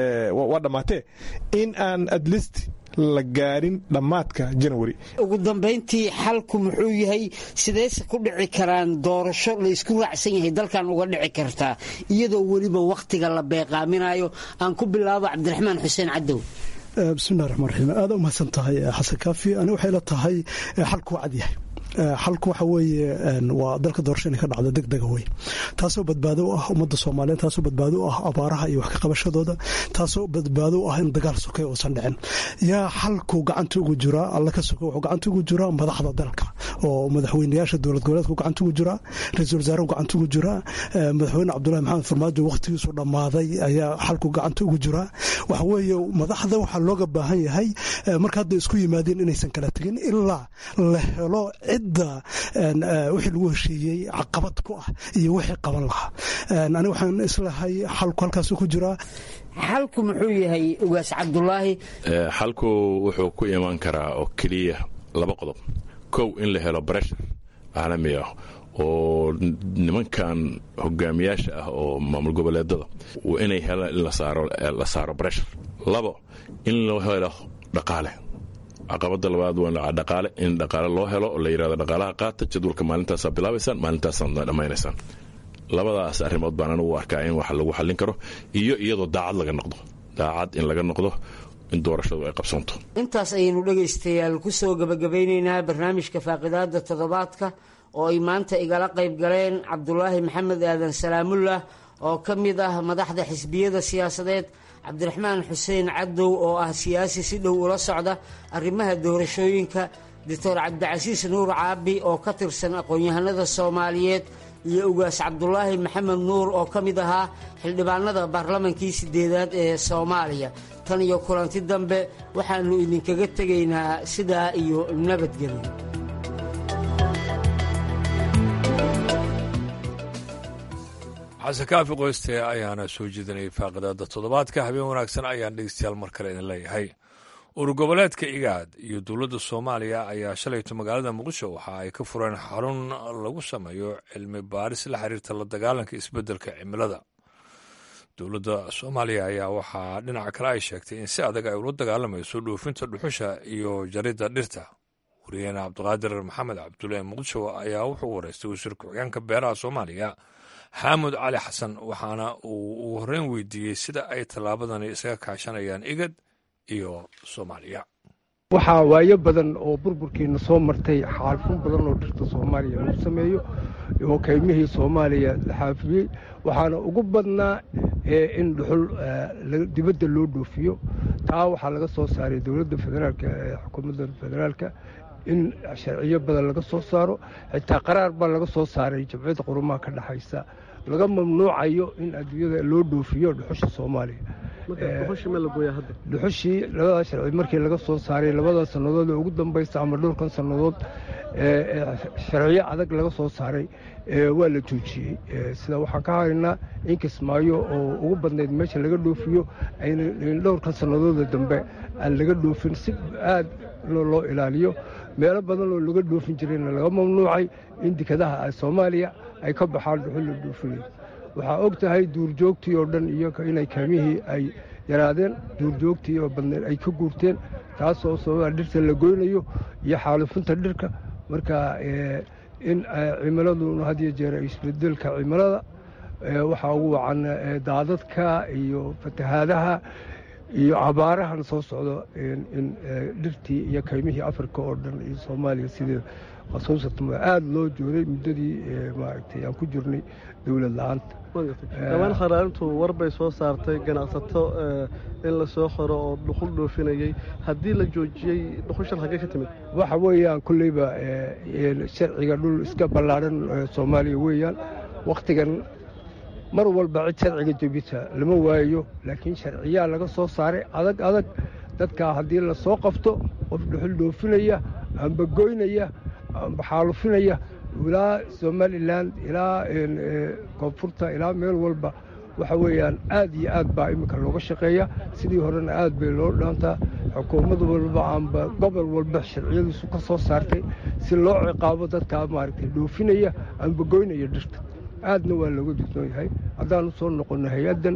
waa dhammaatee in aan adlist la gaarin dhammaadka janawari ugu dambayntii xalku muxuu yahay sideyse ku dhici karaan doorasho la isku raacsan yahay dalkan uga dhici kartaa iyadoo weliba wakhtiga la beeqaaminayo aan ku bilaabo cabdiraxmaan xuseen cadow bismillahi raxmaan raxiim aada u mahadsan tahay xasan kaafi ani waxay la tahay xalku waa cad yahay xalku waxa weeye waa dalka doorasho inay ka dhacdo deg dega wey taasoo badbaado u ah ummadda soomaaliyeed taasoo badbaado u ah abaaraha iyo wax ka qabashadooda taasoo badbaado u ah in dagaal sokay uusan dhicin yaa xalku gacanta ugu jiraa alla ka soke wuxuu gacanta ugu jiraa madaxda dalka oo madaxweynayaasha dowlad goboleedku gacanta ugu jiraa ra-iisul wasaaruhu gacanta ugu jiraa madaxweyne cabdulahi maxamed farmaajo wakhtigiisu dhammaaday ayaa xalku gacanta ugu jiraa waxa weeye madaxda waxaa looga baahan yahay marka hadda isku yimaadeen inaysan kala tegin ilaa la helo cidda wixii lagu heshiiyey caqabad ku ah iyo wixii qaban lahaa ani waxaan islahay xalku halkaas ku jiraa xalku muxuu yahay ugaas cabdulaahi xalku wuxuu ku iman karaa oo keliya laba qodob kow in la helo breshar caalami ah oo nimankan hogaamiyaasha ah oo maamul goboleedada inay helaan in la saaro breshar labo in loo helo dhaqaale caqabada labaad waa dhaqaale in dhaqaale loo helo oo la yidhahdo dhaqaalaha qaata jadwalka maalintaasaa bilaabaysaan maalintaasaa dhammaynaysaan labadaas arrimood baan anigu u arkaa in wax lagu xallin karo iyo iyadoo daacad laga noqdo daacad in laga noqdo in doorashadu ay qabsanto intaas ayaynu dhegaystayaal ku soo gebagabeyneynaa barnaamijka faaqidaada toddobaadka oo ay maanta igala qayb galeen cabdulaahi maxamed aadan salaamullah oo ka mid ah madaxda xisbiyada siyaasadeed cabdiraxmaan xuseen cadow oo ah siyaasi si dhow ula socda arrimaha doorashooyinka doctor cabdicasiis nuur caabi oo ka tirsan aqoon-yahanada soomaaliyeed iyo ugaas cabdulaahi maxamed nuur oo ka mid ahaa xildhibaanada baarlamankii sideedaad ee soomaaliya tan iyo kulanti dambe waxaannu idinkaga tegaynaa sidaa iyo nabadgelyo xasan kaafi qoyste ayaana soo jeedinayay faaqidaada toddobaadka habeen wanaagsan ayaan dhegeystayaal mar kale idin leeyahay urur goboleedka igaad iyo dowladda soomaaliya ayaa shalayto magaalada muqdisho waxa ay ka fureen xarun lagu sameeyo cilmi baaris la xiriirta la dagaalanka isbeddelka cimilada dowladda soomaaliya ayaa waxaa dhinaca kale ay sheegtay in si adag ay ula dagaalamayso dhoofinta dhuxusha iyo jaridda dhirta wariyaheena cabdiqaadir maxamed cabdulle muqdisho ayaa wuxuu wareystay wasiir ku-xigeenka beeraha soomaaliya xaamud cali xasan waxaana uu ugu horreyn weydiiyey sida ay tallaabadani isaga kaashanayaan igad iyo soomaaliya waxaa waayo badan oo burburkiina soo martay xaalfun badan oo dhirta soomaaliya lagu sameeyo oo kaymihii soomaaliya la xaafiyey waxaana ugu badnaa in dhuxul dibadda loo dhoofiyo taa waxaa laga soo saaray dowladda federaalk ee xukuumadda federaalka in sharciyo badan laga soo saaro xitaa qaraar baa laga soo saaray jamciyadda qurumaha ka dhexaysa laga mamnuucayo in adduunyada loo dhoofiyo dhuxusha soomaaliya dhuxushii labada sharci markii laga soo saaray labada sannadood ee ugu dambaysa ama dhowrkan sannadood sharciyo adag laga soo saaray waa la joojiyey sida waxaan ka haynaa in kismaayo oo ugu badnayd meesha laga dhoofiyo dhowrkan sannadooda dambe aan laga dhoofin si aad loo ilaaliyo meelo badan oo laga dhoofin jirayna laga mamnuucay in dekadaha soomaaliya ay ka baxaan dhuxul la dhoofinayo waxaa og tahay duurjoogtii oo dhan iyo inay kaamihii ay yaraadeen duurjoogtii oo badneed ay ka guurteen taasoo sababa dhirta la goynayo iyo xaalufinta dhirka marka in cimiladuna had iyo jeer isbedelka cimilada waxaa ugu wacan daadadka iyo fatahaadaha iyo abaarahan soo socdo in dhirtii iyo kaymihii afrika oo dhan iyo soomaaliya sidee khasuusatan aada loo jooday muddadii maaragtay aan ku jirnay dowlad la-aanta dhawaan kharaarintu war bay soo saartay ganacsato in la soo xoro oo dhuxul dhoofinayay haddii la joojiyey dhuxushan xaggee ka timid waxa weeyaan kolleyba sharciga dhul iska ballaadhan soomaaliya weeyaan wakhtigan mar walba cid sharciga jebisa lama waayayo laakiin sharciyaa laga soo saaray adag adag dadkaa haddii la soo qabto qof dhuxul dhoofinaya amba goynaya amba xaalufinaya ilaa somalilan ilaa koonfurta ilaa meel walba waxa weeyaan aad iyo aad baa iminka looga shaqeeya sidii horena aad bay loo dhaantaa xukuumad walba amba gobol walba sharciyadiisu ka soo saartay si loo ciqaabo dadkaa maaragtay dhoofinaya amba goynaya dhirta aadna waa looga digsoon yahay haddaan u soo noqonno hay-addan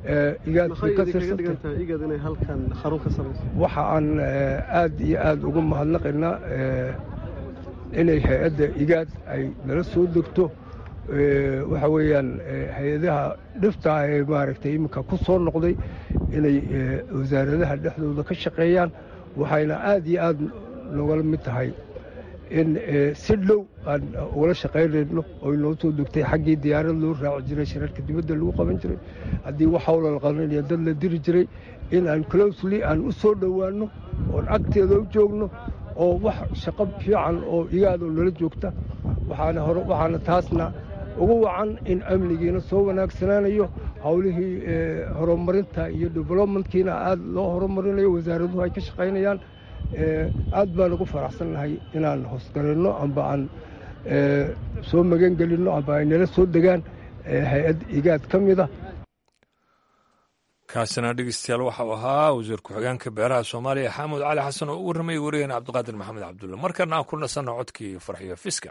waxa aan aad iyo aad uga mahadnaqaynaa inay hay-adda igaad ay nala soo degto waxa weeyaan hay-adaha dhifta ee maaragtay iminka ku soo noqday inay wasaaradaha dhexdooda ka shaqeeyaan waxayna aad iyo aad nogala mid tahay in si dhow aan ugala shaqaynayno oo inoo soo degtay xaggii diyaarad loo raaci jiray shirarka dibadda lagu qaban jiray haddii wax hawla la qabanaya dad la diri jiray in aan closely aan u soo dhowaanno oon agteeda u joogno oo wax shaqo fiican oo igaadoo nala joogta waxaana hore waxaana taasna ugu wacan in amnigiina soo wanaagsanaanayo howlihii horumarinta iyo developmentkiina aad loo horumarinayo wasaaraduhu ay ka shaqaynayaan aad baan ugu faraxsannahay inaan hoosgaranno amba aan soo magan gelinno amba ay nala soo degaan hay-ad igaad ka mida kaasina dhegeystayaal waxau ahaa wasiir ku-xigeenka beeraha soomaaliya xaamud cali xasan oo u warramayay wariyeen cabdiqaadir maxamed cabdulle markana aan ku nasanno codkii farxiyo fiska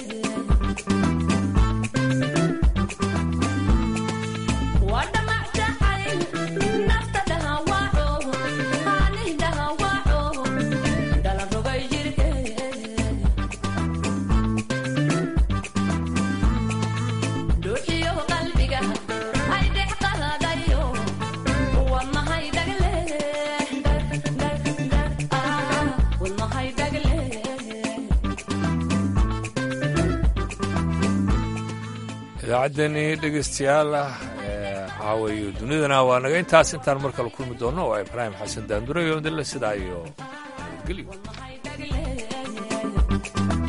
What the matter? idaacaddeenii dhegeystayaal ah waxaaweeye dunidana waa naga intaas intaan mar kale kulmi doonno waa ibraahim xasan daandure iyo dille sidaa iyo nabadgelyo